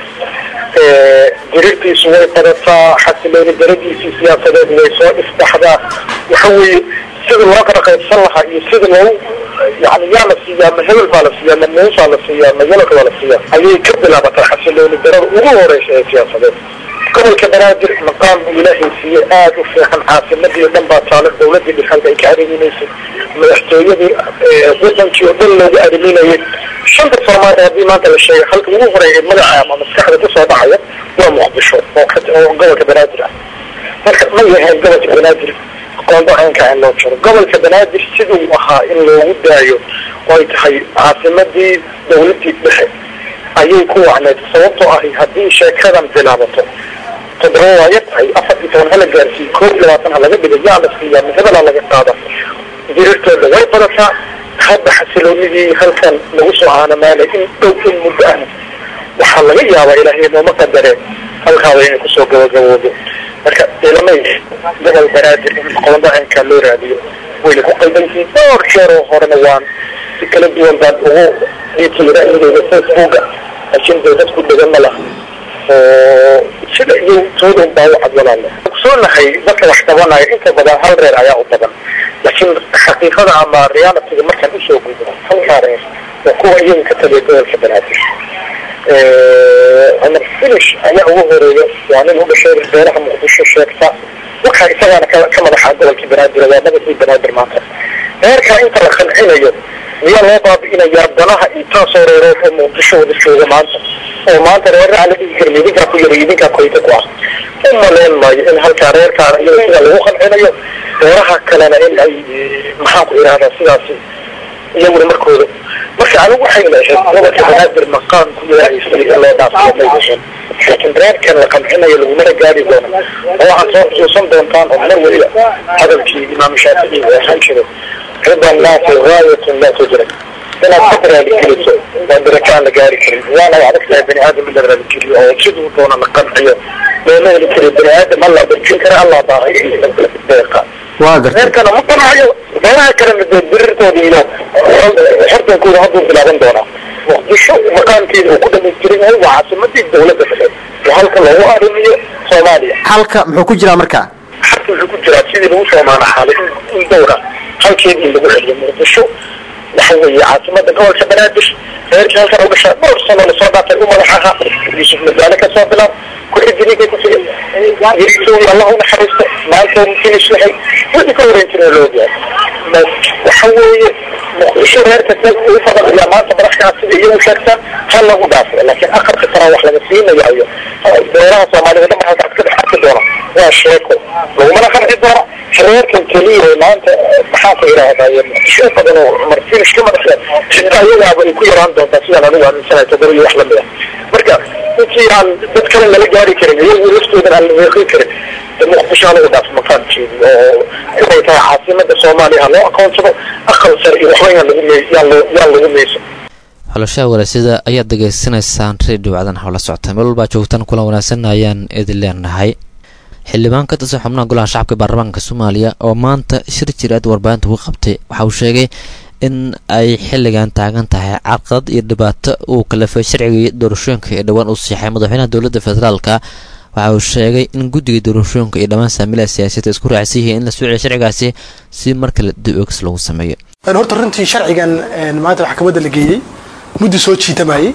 dirirtiisu way badataa xasilooni daradiisii siyaasadeed way soo isbaxdaa waxa weeye sida loo kala qaybsan lahaa iyo sida loo yani yaa la siiyaa ma hebel baa la siiyaa ma muusaa la siiyaa ma yalaka baa la siiyaa ayay ka bilaabataa xasilooni darada ugu horeysa ee siyaasadeed gobolka banaadir maqaam buu ilaahay siiyey aada u fiican caasimadii dhan baa taalo dawladii dhexalka ay ka ariminaysay madaxtooyadii wadankii oo dhan loogu ariminayay shanta soomaaliya haddii maanta la sheegay halka ugu horeeya magaca ama maskaxda kusoo dhacaya waa muqdisho oo gobolka banaadir ah marka ma yahay gobolka banaadir qondo ceenka in loo jiro gobolka banaadir siduu ahaa in loogu daayo oo ay tahay caasimadii dawladii dhexe ayay ku wacneed sababtoo ahi haddii sheekadan bilaabato toddoba waayo tahay afar iyo toban hala gaarsiiyo koob iyo labaatan ha laga dhigo yaa la siiyaa ma hebelaa laga qaada dirirtooda way badataa hadda xasiloonidii halkan lagu soo aanamaalay in dhow in muddo ah waxaa laga yaabaa ilaahay nooma qadare halkaaba inay kusoo gabagaboodo marka ilamay gobol banaadir in qondo ceenkaa loo raadiyo wayna ku qaldan yihiin dhowr jeer oo horena waan si kala duwan baan ugu dhiitira indeyda facebooka laakiin dee dadku dhegan ma laha oo sida iyo toodan baa u cadwalaale ogsoonahay dadka wax qabanaya inta badan hal reer ayaa u badan laakiin xaqiiqada ama realityga markaan usoo gudbo halkaa reer waa kuwa iyaga ka taliya gobolka banaadir cumar finish ayaa ugu horeeya waa nin u dhashay beeraha muqdisho sheegta waxaa isagaana ka madaxa gobolkii banaadir waa madaxii banaadir maanta reerkaa inta la qancinayo miyaa loo baabi'inayaa danaha intaasoo reerood oo muqdisho wada jooga maanta oo maanta reerra aan la dhigi karin idinkaa ku yara idinkaa koyta ku ah u malayn maayo in halkaa reerkaana iyaga sida lagu qancinayo reeraha kalena in ay maxaan ku idhahdaa sidaasi iyaguna markooda marka anigu waxayna ahayd gobolka banaadir maqaam ku yeeraysay in loo dhaafsiyo may ahayn laakiin reerkan la qancinayo lagumana gaari doono oo waxaad soo xusuusan doontaan oo mar weliba hadalkii imaam shaafici uu ahaan jiray rida annaasi gaayatun laa tujrak inaad ka raadikeliso waa darajo aan la gaari karin waana adag tahay bani aadam in la raadikeliyo oo siduu doona la qanciyo looma heli kariyo bani aadam alla darjin kara allah baaqiisa deeqa reerkana ma qanacayo reeraha kalena dee dirirtooda iyo xortankooda hadduu bilaaban doonaa muqdisho maqaamkeeda uu ku dhamaystiran yahay waa caasimadii dawladda dhexe waa halka loogu arrimiyo soomaaliya halka muxuu ku jiraa marka halka wuxuu ku jiraa sidii lagu soo maanaxaalay in dowra halkeedii lagu celiyo muqdisho waxa weeye caasimada gobolka banaadir reerkii halkan u gashaa dhowr sano lasoo dhaafay u madax ahaa yuusuf madaale kasoo bilaab ku-xigininkay ku xigay yariisooyi allah u naxariisto maanta finish yahay wixii ka horeyn jiray loo yahay waxa weeye muqdisho reerka ugu fadaliyaa maanta madaxkaa sida iyagu sheegtaan ha lagu dhaafay laakiin aqalka saraa wax laga siinayo beeraha soomaalida dhan halkaas ka dhex arki doona waa sheeko lagumana qanci doona reerkan keliya maanta maxaan ku idhaahdaye muqdisho badan oo cumar finish ka madaxya xitaa iyagaaba ay ku yaraan doontaa sidaan anigu aaminsanahay toddoba iyo wax lamid ah marka intii aan dad kale lala gaari karin iyagu laftoodan aan la weeqin karin muqdisho halagu dhaafo maqaamkeedi oo inay tahay caasimada soomaaliya ha loo aqoonsado aqal sare iyo waxba yaan lagu yaan loo yaan lagu meyso xulashaha walaasida ayaad degeysanaysaan redio wacdan hawla socota meel walbaa joogtaan kulan wanaagsan ayaan idin leenahay xildhibaan ka tirsan xubnaha golaha shacabka baarlamaanka soomaaliya oo maanta shir jiraad warbaahinta ugu qabtay waxa uu sheegay in ay xilligan taagan tahay carqalad iyo dhibaato uu kalafay sharcigii doorashooyinka ee dhowaan uu siixay madaxweynaha dowladda federaalka waxa uu sheegay in guddiga doorashooyinka iyo dhammaan saamilaha siyaasadda isku raacsan yihiin in la soo celiyo sharcigaasi si mar kale dib-oogis lagu sameeyo horta runtii sharcigan maanta maxkamadda la geeyey muddo soo jiitamayey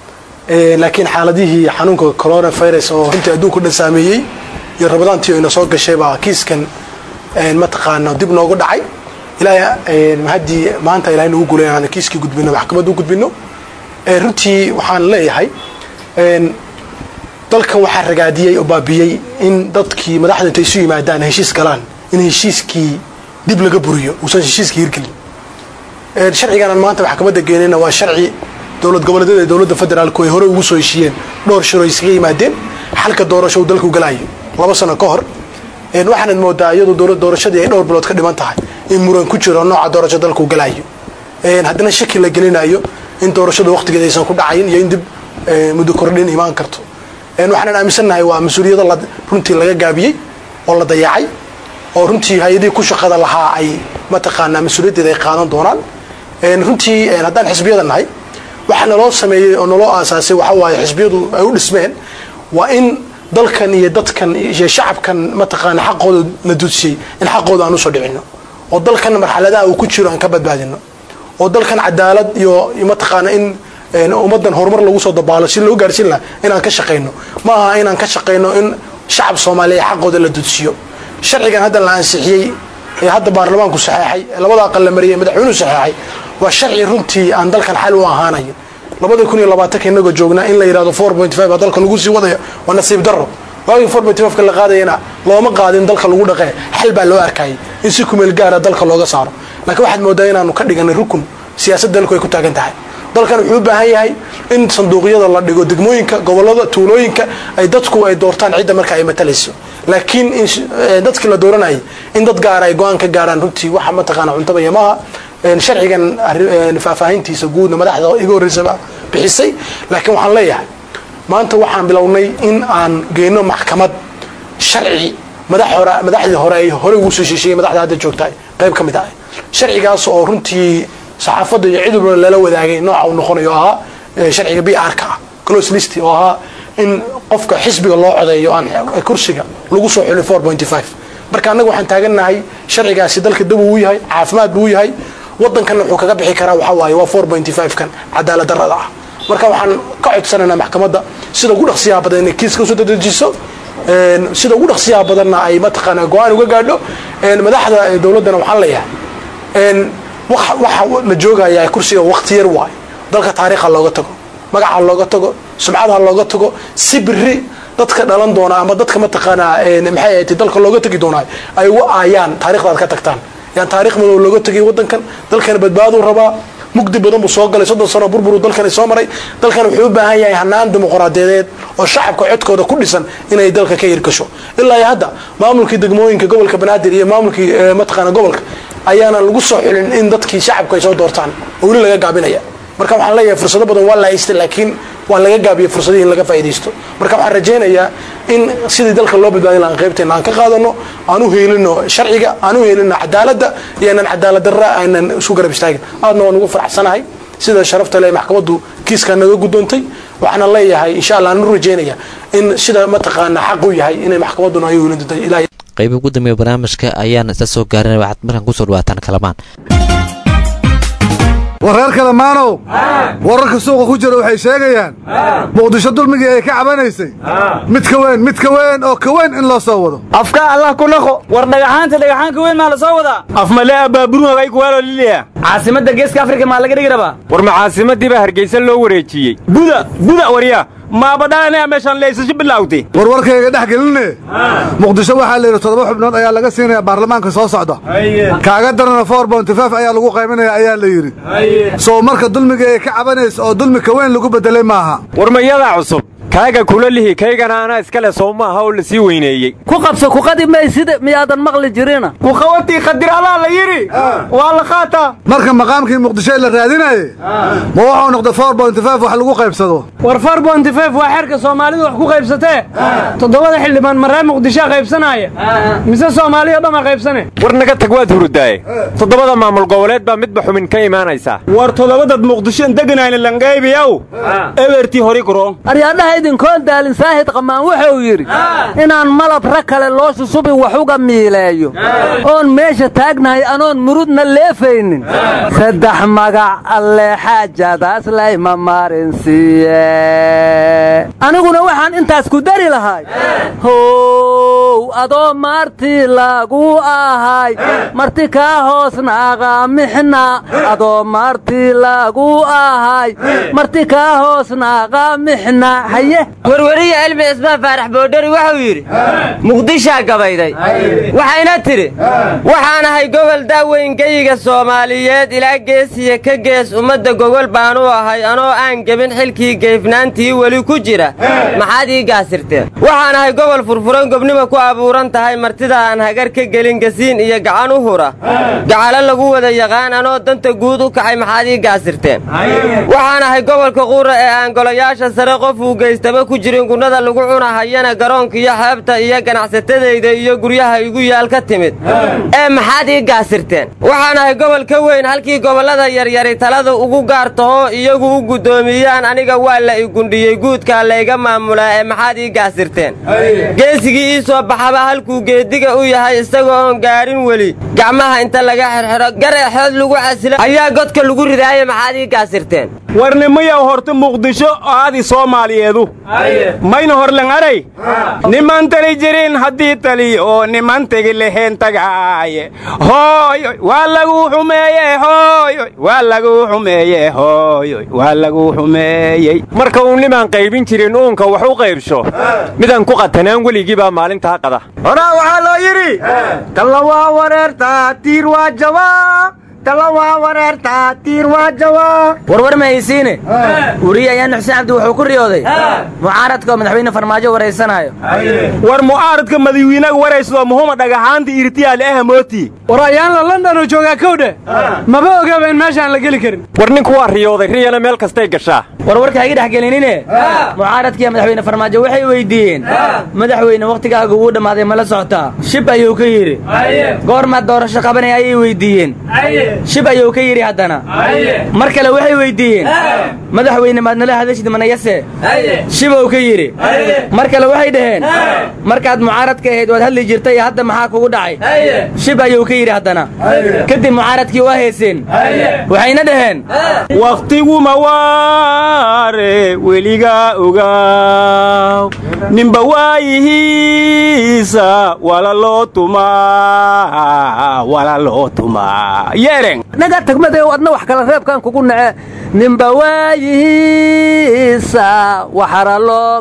laakiin xaaladihii xanuunka coronavirus oo runtii adduunka dhan saameeyey iyo rabadaantii oo ina soo gashay baa kiiskan mataqaana dib noogu dhacay ilaa haddii maanta ilahay nagu guulay aan kiiskii gudbino maxkamadda u gudbino runtii waxaan leeyahay dalkan waxaa ragaadiyey oo baabiyey in dadkii madaxda intay isu yimaadaan heshiis galaan in heshiiskii dib laga buriyo uusan heshiiskii hirgelin sharcigan aan maanta maxkamadda geenayna waa sharci dowlad goboleedyada ee dowladda federaalku ay hore ugu soo heshiiyeen dhowr shiro iskaga yimaadeen xalka doorasho uu dalku galaayo laba sano ka hor waxaanad moodaa iyadoo dowlad doorashadii ay dhowr bilood ka dhiman tahay in muran ku jiro nooca doorasho dalku galaayo haddana shaki la gelinayo in doorashada waqtigeeda aysan ku dhacayn iyo in dib muddo kordhin imaan karto waxaanan aaminsannahay waa mas-uuliyado runtii laga gaabiyey oo la dayacay oo runtii hay-adihii ku shaqada lahaa ay mataqaanaa mas-uuliyaddeeda ay qaadan doonaan runtii haddaan xisbiyada nahay waxa naloo sameeyey oo naloo aasaasay waxa waaye xisbiyadu ay u dhismeen waa in dalkan iyo dadkan iyo shacabkan mataqaana xaqooda la dudsiyey in xaqooda aan usoo dhicino oo dalkan marxaladaha uu ku jiro aan ka badbaadino oo dalkan cadaalad iyo mataqaana in ummadan horumar lagu soo dabaalo si loo gaarsiin laha inaan ka shaqayno ma aha inaan ka shaqayno in shacab soomaaliya xaqooda la dudsiyo sharcigan hadda la ansixiyey ee hadda baarlamaanku saxeexay labada aqal la mariyay madaxweynuhu saxeexay waa sharci runtii aan dalkan xal u ahaanayo labada kun iyo labaatanka inagoo joognaa in la yidhahdo four point five baa dalka lagu sii wadayo waa nasiib darro waagii four point five ka la qaadayana looma qaadin dalka lagu dhaqee xal baa loo arkayay in si kumeel gaara dalka looga saaro laakiin waxaad moodaa inaanu ka dhiganay rukun siyaasad dalku ay ku taagan tahay dalkan wuxuu u baahan yahay in sanduuqyada la dhigo degmooyinka gobolada tuulooyinka ay dadku ay doortaan cidda marka ay matalayso laakiin dadkii la dooranayay in dad gaara ay go-aan ka gaaraan runtii waxa mataqaana cuntaba iyo maaha sharcigan faahfaahintiisa guudna madaxda iga horreysaba bixisay laakiin waxaan leeyahay maanta waxaan bilownay in aan geyno maxkamad sharci madaxdii hore ay hore ugu soo shiishiyay madaxda hadda joogta qayb ka mid ah sharcigaas oo runtii saxaafadda iyo cid walba lala wadaagay nooca uu noqonayo ahaa sharciga b r ka ah close list oo ahaa in qofka xisbiga loo codeeyo aan kursiga lagu soo xulin four pointy five marka annaga waxaan taagannahay sharcigaasi dalka dab uu yahay caafimaad buu yahay wadankanna wuxuu kaga bixi karaa waxaa waaye waa four pointy five kan cadaalad darrada ah marka waxaan ka codsanaynaa maxkamadda sida ugu dhaqsiyaha badan inay kiiska usoo dadejiso sida ugu dhaqsiyaha badanna ay mataqaanaa go-aan uga gaadho madaxda dowladdana waxaan leeyahay waxa la joogayaa kursiga waqti yar waayo dalka taariikha looga tago magaca looga tago sumcadaha looga tago si biri dadka dhalan doona ama dadka mataqaanaa maxay ahayd dalka looga tegi doonaa ay uga aayaan taarikhdaad ka tagtaan yaan taarikh madow looga tegay wadankan dalkana badbaaduu rabaa mugdi badan buu soo galay soddon sano burburu dalkani soo maray dalkan wuxuu u baahan yahay hanaan dimuqraadiyadeed oo shacabka codkooda ku dhisan inay dalka ka hirgasho ilaa iyo hadda maamulkii degmooyinka gobolka banaadir iyo maamulkii mataqaana gobolka ayaana lagu soo xulin in dadkii shacabku ay soo doortaan oo weli laga gaabinaya marka waxaan leeyahay fursado badan waa la haystay laakiin waa laga gaabiyey fursadihii in laga faa'iidaysto marka waxaan rajaynayaa in sidii dalka loo badbaadin lahaan qaybteena aan ka qaadano aan u heelino sharciga aan u heelino cadaaladda iyo inaan cadaalad darra aynan isu garab istaagin aadna waan ugu faraxsanahay sida sharafta le maxkamaddu kiiskaa naga guddoontay waxaana leeyahay insha allah aan u rajaynaya in sida mataqaana xaq u yahay inay maxkamadduna ay helin doonto ilaahay qaybi ugu dambeeya barnaamijka ayaan isla soo gaarinay waxaad markaan kusoo dhawaataan kalamaan wareer kalamaanow wararka suuqa ku jira waxay sheegayaan muqdisho dulmigii ay ka cabanaysay mid ka weyn mid ka weyn oo ka weyn in loo soo wado afka allah ku naqo war dhagaxaanta dhagaxaan ka weyn maa la soo wadaa afmale abaaburuhagay kuwaaloo liliya caasimadda geeska afrika maa laga dhigi rabaa war ma caasimaddiibaa hargeysa loo wareejiyey buda buda warya maaba dhalanaya meeshaan leysasho bilawtay warwarkayga dhex geline muqdisho waxaa la yidhi toddoba xubnood ayaa laga siinaya baarlamaanka soo socda kaaga darana four bontifaf ayaa lagu qaybanaya ayaa la yidhi soo marka dulmiga ay ka cabanaysa oo dulmi ka weyn lagu beddelay maaha war mayadaa cusub kaaga kula lihi kaygana anaa iskale soo maaha oo la sii weyneeyey ku qabso kuqadi maysida miyaadan maqli jirina kuqawatii khadiralaa la yidhi waa la qaataa marka maqaamkii muqdisho la raadinaye ma wuxuu noqday four bontifaf wax lagu qaybsado war four bontifaf waa xeerka soomaalidu wax ku qaybsatee toddobada xildhibaan maree muqdishoa qaybsanaya mise soomaaliya dhama qaybsane war naga tag waad hurudaaye toddobada maamul goboleed baa midba xubin ka imaanaysaa war toddobadad muqdishoon deganayna langaybiyaw ebertii hori guro aryaadhaha idinkoon daalin saahid qamaan wuxuu yidhi inaan malab ra kale loo shusubi wax uga miileeyo oon meesha taagnahay anoon murudna leefaynin saddex magac alle xaajadaas layma marin siiye aniguna waxaan intaas ku dari lahay how adoo maartii lagu ahay marti kaa hoosnaaqa mixna adoo maartii lagu ahay marti kaa hoosnaaqa mixna haye warwariye cilmi cismaan faarax boodhari wuxuu yidhi muqdishaa gabayday waxayna tidhi waxaan ahay gobol daaweyn geyiga soomaaliyeed ilaa geesiya ka gees ummadda gogol baan u ahay anoo aan gebin xilkii geefnaantii weli ku jira maxaad ii gaasirteen waxaan ahay gobol furfuran gobnima ku abuuran tahay martida aan hagar ka gelin gasiin iyo gacan u hura gacalo lagu wada yaqaan anoo danta guud u kacay maxaad ii gaasirteen waxaan ahay gobolka quura ee aan golayaasha sare qof uu geystaba ku jirin gunnada lagu cunahayana garoonka iyo xeebta iyo ganacsatadayda iyo guryaha igu yaal ka timid ee maxaad ii gaasirteen waxaan ahay gobol ka weyn halkii gobollada yaryari talada ugu gaar taho iyagu u guddoomiyaan aniga waa la i gundhiyey guudkaa layga maamulaa ee maxaad ii gaasirteen geesigii ii soo baxaba halkuu geediga u yahay isagoo oon gaadhin weli gacmaha inta laga xirxidho gareexood lagu casilo ayaa godka lagu ridaaye maxaad ii gaasirteen warnimayaw horta muqdisho aadi soomaaliyeedu mayna horlangaray niman tali jirin haddii taliyo niman tegi lehen tagaaye hooyoy waa lagu xumeeye hooyoy waa lagu xumeeye hooyoy waa lagu xumeeyey marka uu nimaan qaybin jirin uunka wax u qaybsho midaan ku qatanaan weligii baa maalintaa qada horaa waxaa loo yidhi talla waa wareertaa tiir waa jabaa talla waa wareertaa tiir waa jabaa warwar ma haysiine weriye ayaan xuseen cabdi wuxuu ku riyooday mucaaradka oo madaxweyne farmaajo waraysanaayo war mucaaradka madaxweynaga waraysado muhuma dhagaxaanta irtiyaale ah mooti war ayaanla london oo joogaa kowdhe maba ogaba in meeshaan la geli karin war ninku waa riyooday riyana meel kastay gashaa warwarka ha iga dhex gelinine mucaaradkiiya madaxweyne farmaajo waxay weydiiyeen madaxweyne wakhtigaaga wuu dhammaaday ma la socotaa shib ayuu ka yidhi goormaad doorasho qabanaya ayay weydiiyeen shib ayuu ka yidhi haddana mar kale waxay weydiiyeen madaxweyne maad nala hadashid manayase shibow ka yidhi mar kale waxay dhaheen markaad mucaaradka ahayd waad hadli jirtay hadda maxaa kugu dhacay shib ayuu ka yidhi haddana kadib mucaaradkii waa heeseen waxayna dhaheen wakhtiguma waare weligaa ogaaw ninba waayihiisa wala loo tumaa wala loo tumaa yeeren naga tagmadeew adna wax kale reebkan kugu nace ninba waayihiisa waxara loo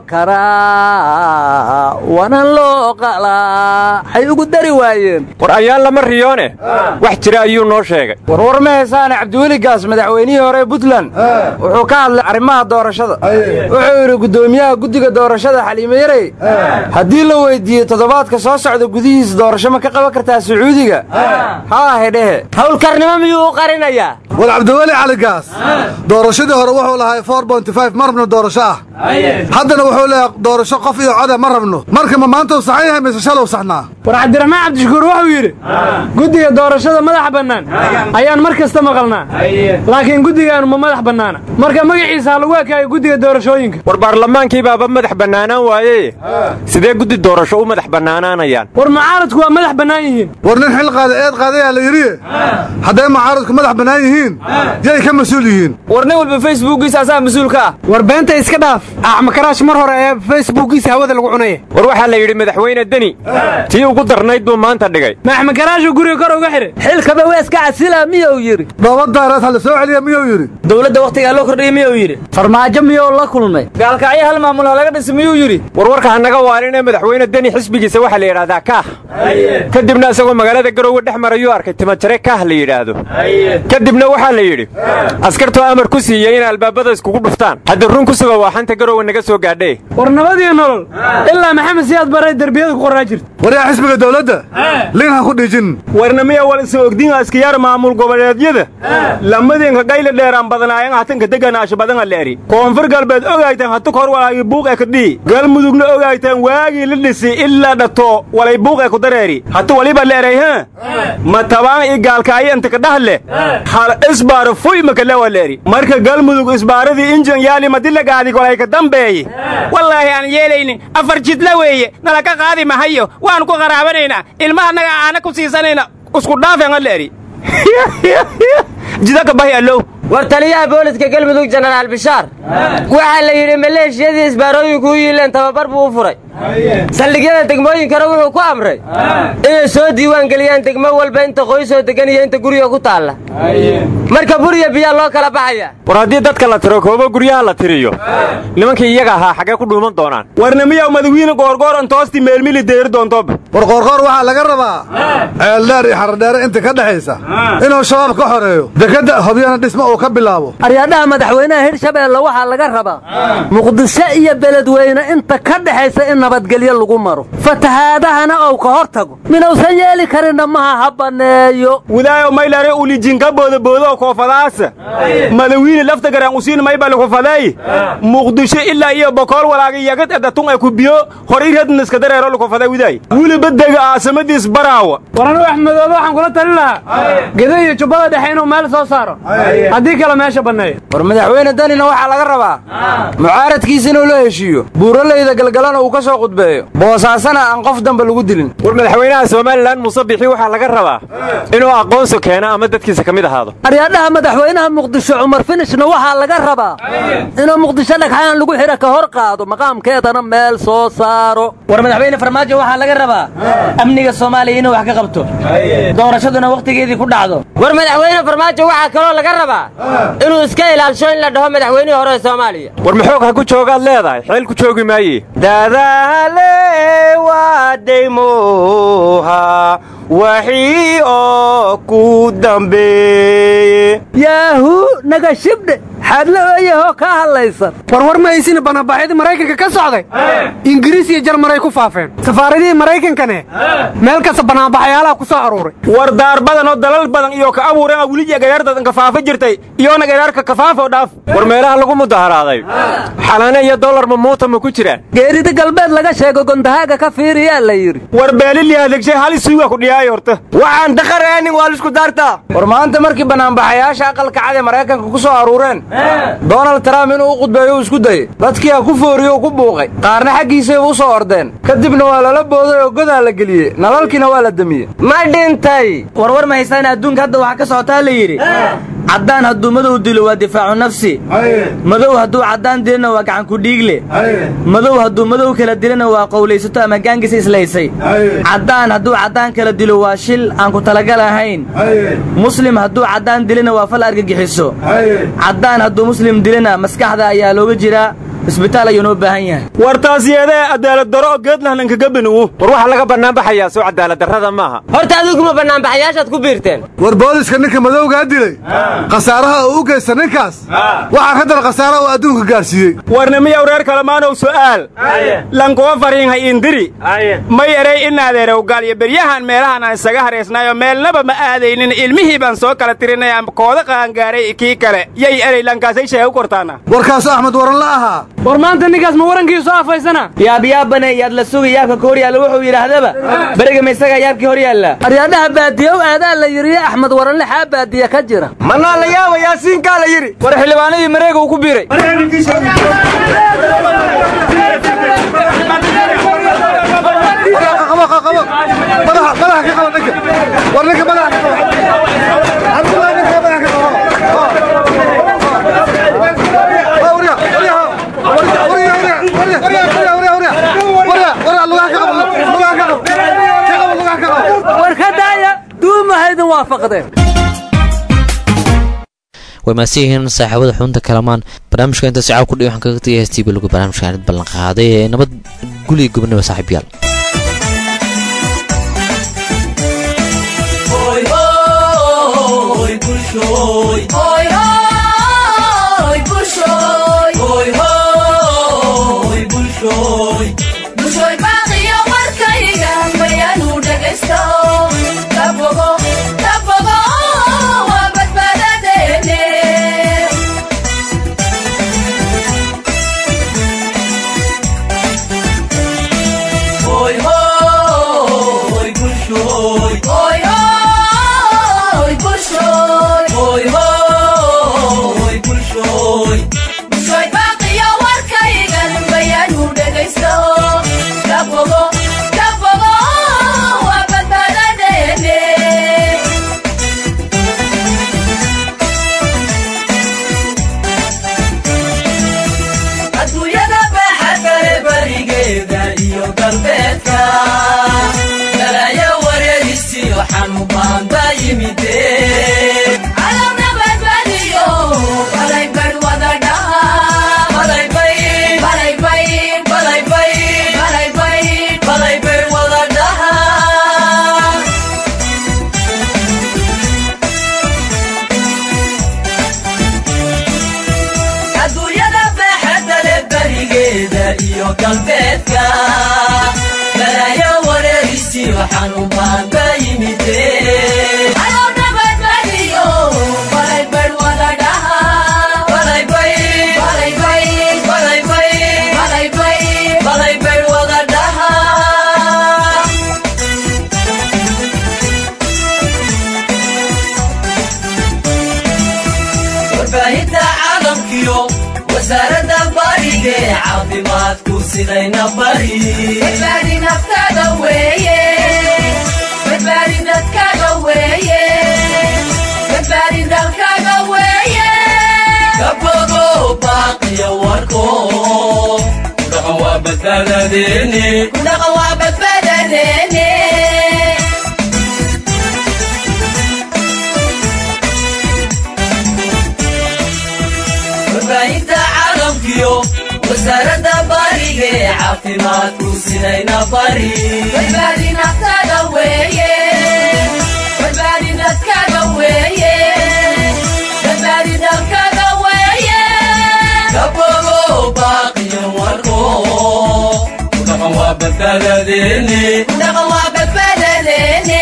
karaa wana loo qalaa xay ugu dari waayeen war ayaan lama riyoone wax jira ayuu noo sheegay warwar ma heesaane cabdiweli gaas madaxweynihii hore puntland wuxuu ka hadlay arrimaha doorashada wuxuu yidhi guddoomiyaha guddiga doorashada xaliime yarey haddii la weyddiiyo toddobaadka soo socda gudihiis doorasho ma ka qaban kartaa sacuudiga haa hedhehe howlkarnimo miyuu u qarinayaa war cabdiweli cali gaas doorashadii hore wuxuu lahay ma rabno doorasho ah haddana wuxuu leeyahay doorasho qof iyo code ma rabno marka ma maanta u saxan yahay mise shalow saxnaa war cabdiraxmaan cabdishakuur wuxuu yidhi guddiga doorashada madaxa bannaan ayaan mar kasta maqalnaa laakiin guddigaanu ma madax bannaana marka magaciisa ha lagu ekaayo guddiga doorashooyinka war baarlamaankii baaba madax bannaanaan waaye sidee guddi doorasho u madax bannaanaanayaan war mucaaradku waa madax bannaan yihiin war nin xil qaada eed qaadayaa la yidhi hadday mucaaradku madax bannaan yihiin yay ka mas-uul yihiin war nin walba facebookiisa asaa mas-uulka ah war beenta iska dhaaf axmakaraash mar hore ee facebookiisa hawada lagu cunaya war waxaa la yidhi madaxweyne deni tii ugu darnayd buu maanta dhigay ma axmakaraashuu guriga kor uga xidhay xilkaba waa iska casila miyuu yidhi dhoobadaareed ha la soo celiya miyuu yidhi dowladda wakhtigaa loo kordhiyey miyuu yidhi farmaajo miyuu la kulmay gaalkacyo hal maamul ha laga dhisa miyuu yidhi warwarka hanaga waalinee madaxweyne deni xisbigiisa waxaa la yidhahdaa kaah kadibna isagoo magaalada garowe dhex marayuu arkay timajare kaah la yidhaahdo kadibna waxaa la yidhi askartoo amar ku siiyey in albaabada iskugu dhuftaan hadda run ku suga waa xanta garowe naga soo gaadhee war nabadiyo nolol ilaa maxamed siyaad baray derbiyada ku qorraa jirta waryaa xisbiga dowladda liin ha ku dhiijin warnamiya wal isa ogdiin askiyaar maamul goboleedyada lamadinka gayle dheeraan badanaayan hatanka deganaasha badana leeri koonfur galbeed ogaytan hatuk hor walaagi buuq ee kadhii galmudugna ogaytan waagii la dhisi ilaa dhato walay buuq ee ku dareeri hatu waliba leeray ha ma tabaan i gaalkaayo inta kadhahle hal isbaaro fuy makalewa leeri marka galmudug isbaaradii injan yaali madilagaadi walay ka dambeeye wallaahi aan yeelaynin afar jidla weeye nala ka qaadi mahayo waan ku qaraabanaynaa ilmahanaga aana ku siisanayna isku dhaafeen leeri jidaka bahi allow war taliyaha booliska galmudug jenaraal bishaar waxaa la yidhi maleeshiyadii isbaarooyinku u yiileen tababar buu u furay saldhigyada degmooyinkana wuxuu ku amray inay soo diiwaan geliyaan degmo walba inta qoysoo degan iyo inta guriga ku taalla marka buriya biyaa loo kala baxaya war haddii dadka la tiro koobo guryaha la tiriyo nimankii iyaga ahaa xaggee ku dhuuman doonaan warnamiyaw madawiine goorgooran toosti meelmili deeri doontoba war qoorqoor waxaa laga rabaa ceeldheer iyo xaradheere inta ka dhexaysa inuu shabaab ka xoreeyo dekadda hobyana dhismo uu ka bilaabo aryaadhaha madaxweynaha hirshabeelle waxaa laga rabaa muqdisho iyo beledweyne inta ka dhexaysa in nabadgelyo lagu maro fatahaadahana ou ka hor tago minausan yeeli karinna maha ha banneeyo widaayo maylare ulijinka boodaboodo oo koofadaasa madawiine lafta garaan usiin maybali kufadeey muqdisho ilaa iyo bokool walaaga yagad edatun ay ku biyo horay radniska dareero lukufadee widaay weliba dega aasamadiis baraawa war anugu axmedoobe waxaan kula talin lahaa geda iyo jubbada dhexe inuu meel soo saaro haddii kale meesha banneeyo war madaxweyne danina waxaa laga rabaa mucaaradkiisa inuu la heshiiyo buuralayda galgalana uu ka soo qudbeeyo boosaasana aan qof dambe lagu dilin war madaxweynaha somalilan muuse bixi waxaa laga rabaa inuu aqoonsi keeno ama dadkiisa ka mid ahaado aryaadhaha madaxweynaha muqdisho cumar finishna waxaa laga rabaa inuu muqdisho dhagxaan lagu xidha ka hor qaado maqaamkeedana meel soo saaro war madaxweyne farmaajo waxaa laga rabaa amniga soomaaliya inuu wax ka qabto doorashaduna wakhtigeedii ku dhacdo war madaxweyne farmaajo waxaa kaloo laga rabaa inuu iska ilaalsho in la dhaho madaxweynihii hore ee soomaaliya war maxoog ha ku joogaad leedahay xeel ku joogi maaye dadaale waa daymoha waxii oo ku dambeeye yaahu naga shibdhe xaadla ooyahoo ka hadlaysan warwar ma haysina banaanbaxyadii maraykanka ka socday ingiriis iyo jarmaray ku faafeen safaaradihii maraykankane meel kasta banaanbaxyaalaha ku soo aruuray war daar badan oo dalal badan iyo ka abuureen weliya gagaardadan kafaafa jirtay iyona gagaarka kafaafo dhaaf war meelaha lagu mudaharaaday xalaane iyo dollar mamuuta ma ku jiraan geerida galbeed laga sheego gondahaaga ka fiiriyaa la yidhi war beelilihadegshay hal isuuga ku dhiyaayo horta waxaan daqareenin waa lisku daartaa war maanta markii banaanbaxayaasha aqalka cad ee maraykanka ku soo aruureen donald trump inuu u qudbeeyo uu isku dayey dadkiia ku fooriyo u ku buuqay qaarna xaggiisayba u soo ordeen kadibna waa lala booday oo godaa la geliyey nalalkiina waa la demiyey ma dhintay warwar ma haystaan adduunka hadda waxaa ka socotaa la yidhi caddaan hadduu madow dilo waa difaacu nafsi madow hadduu caddaan dilana waa gacan ku dhiigle madow hadduu madow kala dilana waa qowlaysato ama gaangisa islaysay caddaan hadduu caddaan kala dilo waa shil aan ku talagal ahayn muslim hadduu caddaan dilana waa fal argagixiso caddaan hadduu muslim dilana maskaxda ayaa looga jiraa isbitaal ayuu noo baahan yahay war taas yeedee cadaalad daro oo geedlahnankaga beniwu war waxaa laga bannaanbaxayaa soo cadaalad darrada maaha horta adiguma bannaanbaxayaashaad ku biirteen war booliska ninka madowgaa dilay khasaaraha uu u geysta ninkaas waxaa ka dara khasaaraha uu adduunka gaarsiiyey warnamiyaw reer kalamaanow su'aal lankuwa fariinha indiri may erey inaadeerow gaal iyo beryahan meelahan aan isaga haraysnayo meelnaba ma aadaynin ilmihii baan soo kala tirinaya kooda qaangaaray kii kale yay erey lankaasay sheega u kortaana warkaasu axmed waran la ahaa war maanta ninkaas ma warankiisu afaysana yaabyaabane yaad la suga yaabka ka hor yaalla wuxuu yidhaahdaba beriga ma isagaa yaabkii hor yaalla aryaadhaha baadiyow aadaa la yidhi axmed waranle xaa baadiya ka jira manaa la yaaba yaasiinkaa la yidhi war xildhibaanadii mareega uu ku biiray war ninka madaxa ka war ka daaya duumahaydin waafaqdeen way maadsan yihiin saaxiibada xubinta kalamaan barnaamijka intaas caaw kudhi waxaan kaga tagay heestii balagu barnaamijka aanid ballan qaaday ee nabad guliga gobonimo saaxiibyaal Hoy galbeedka balaayo wareerisiyo xanuunbaan ba yimide balaybay wada dhahaa warbaahinta caalamkiyo wasaaradda bariga ee caafimaadku sidayna bari badbaadi naftaada weeye badbaadi dadkaaga weeye badbaadi dalkaaga weeye kabogo baaqiyo warko kudhaqan waa badbaadadeeni kudhaqa waa badbaadadeene warbaahinta caalamkiyo wasaaradda bariga ee caafimaadku sidayna bari badbaadi naftaada weeye badbaadi dadkaaga weeye badbaadi dalkaaga weeye kabogo baaqiyo warko kudhaqan waa badbaadadeeni kudhaqa waa badbaadadeene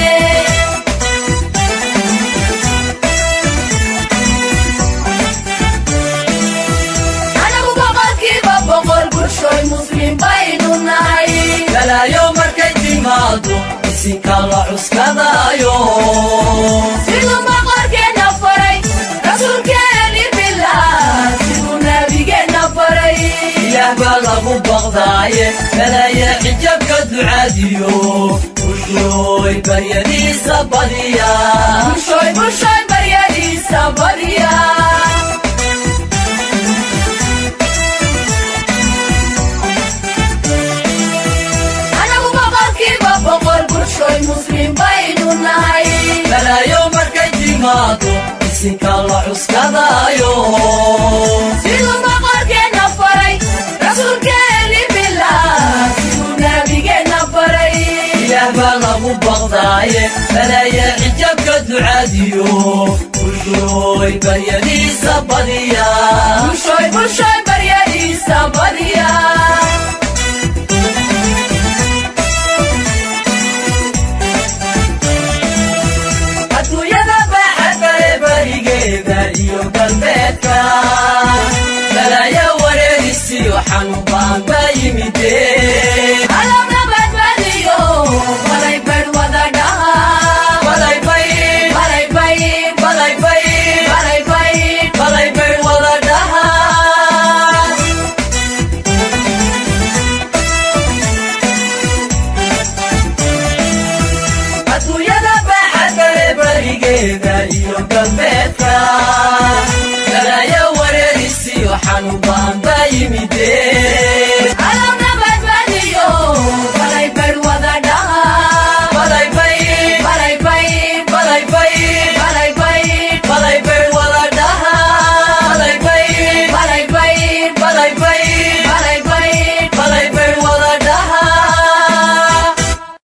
anagu boqolkiiba boqol bulshoy muslim baynu nahay balaayo markay timaado isinka la cuskadaayo siduu boqorkeenna faray rasuulkeeni bilaa siduu nabigeenna faray ilaah baa lagu baqdaaye balaaya xijabka ducaadiyo bulshooy baryadiisa badiya bulshoy bulshoy baryadiisa badiya anagu boqolkiiba boqol bulshoy muslim baynu nahay balaayo markay timaado isinka la cuskadaayo siduu boqorkeenna faray rasuulkeeni bilaa siduu nabigeenna faray ilaah baa lagu baqdaaye balaaya xijabka ducaadiyo bulshooy baryadiisa badiya bulshoy bulshoy baryadiisa badiya adduunyada baaxadda ee barigeeda iyo galbeedka balaayo wareerisiyo xanuunbaan ba yimide alabna badbadiyo balaybay wada dhaha balaybay balaybay balaybay balaybay balaybay wada dhahaa adduunyada baaxadda ee barigeeda iyo galbeedka balaayo wareerisiyo xanuunbaan ba yimide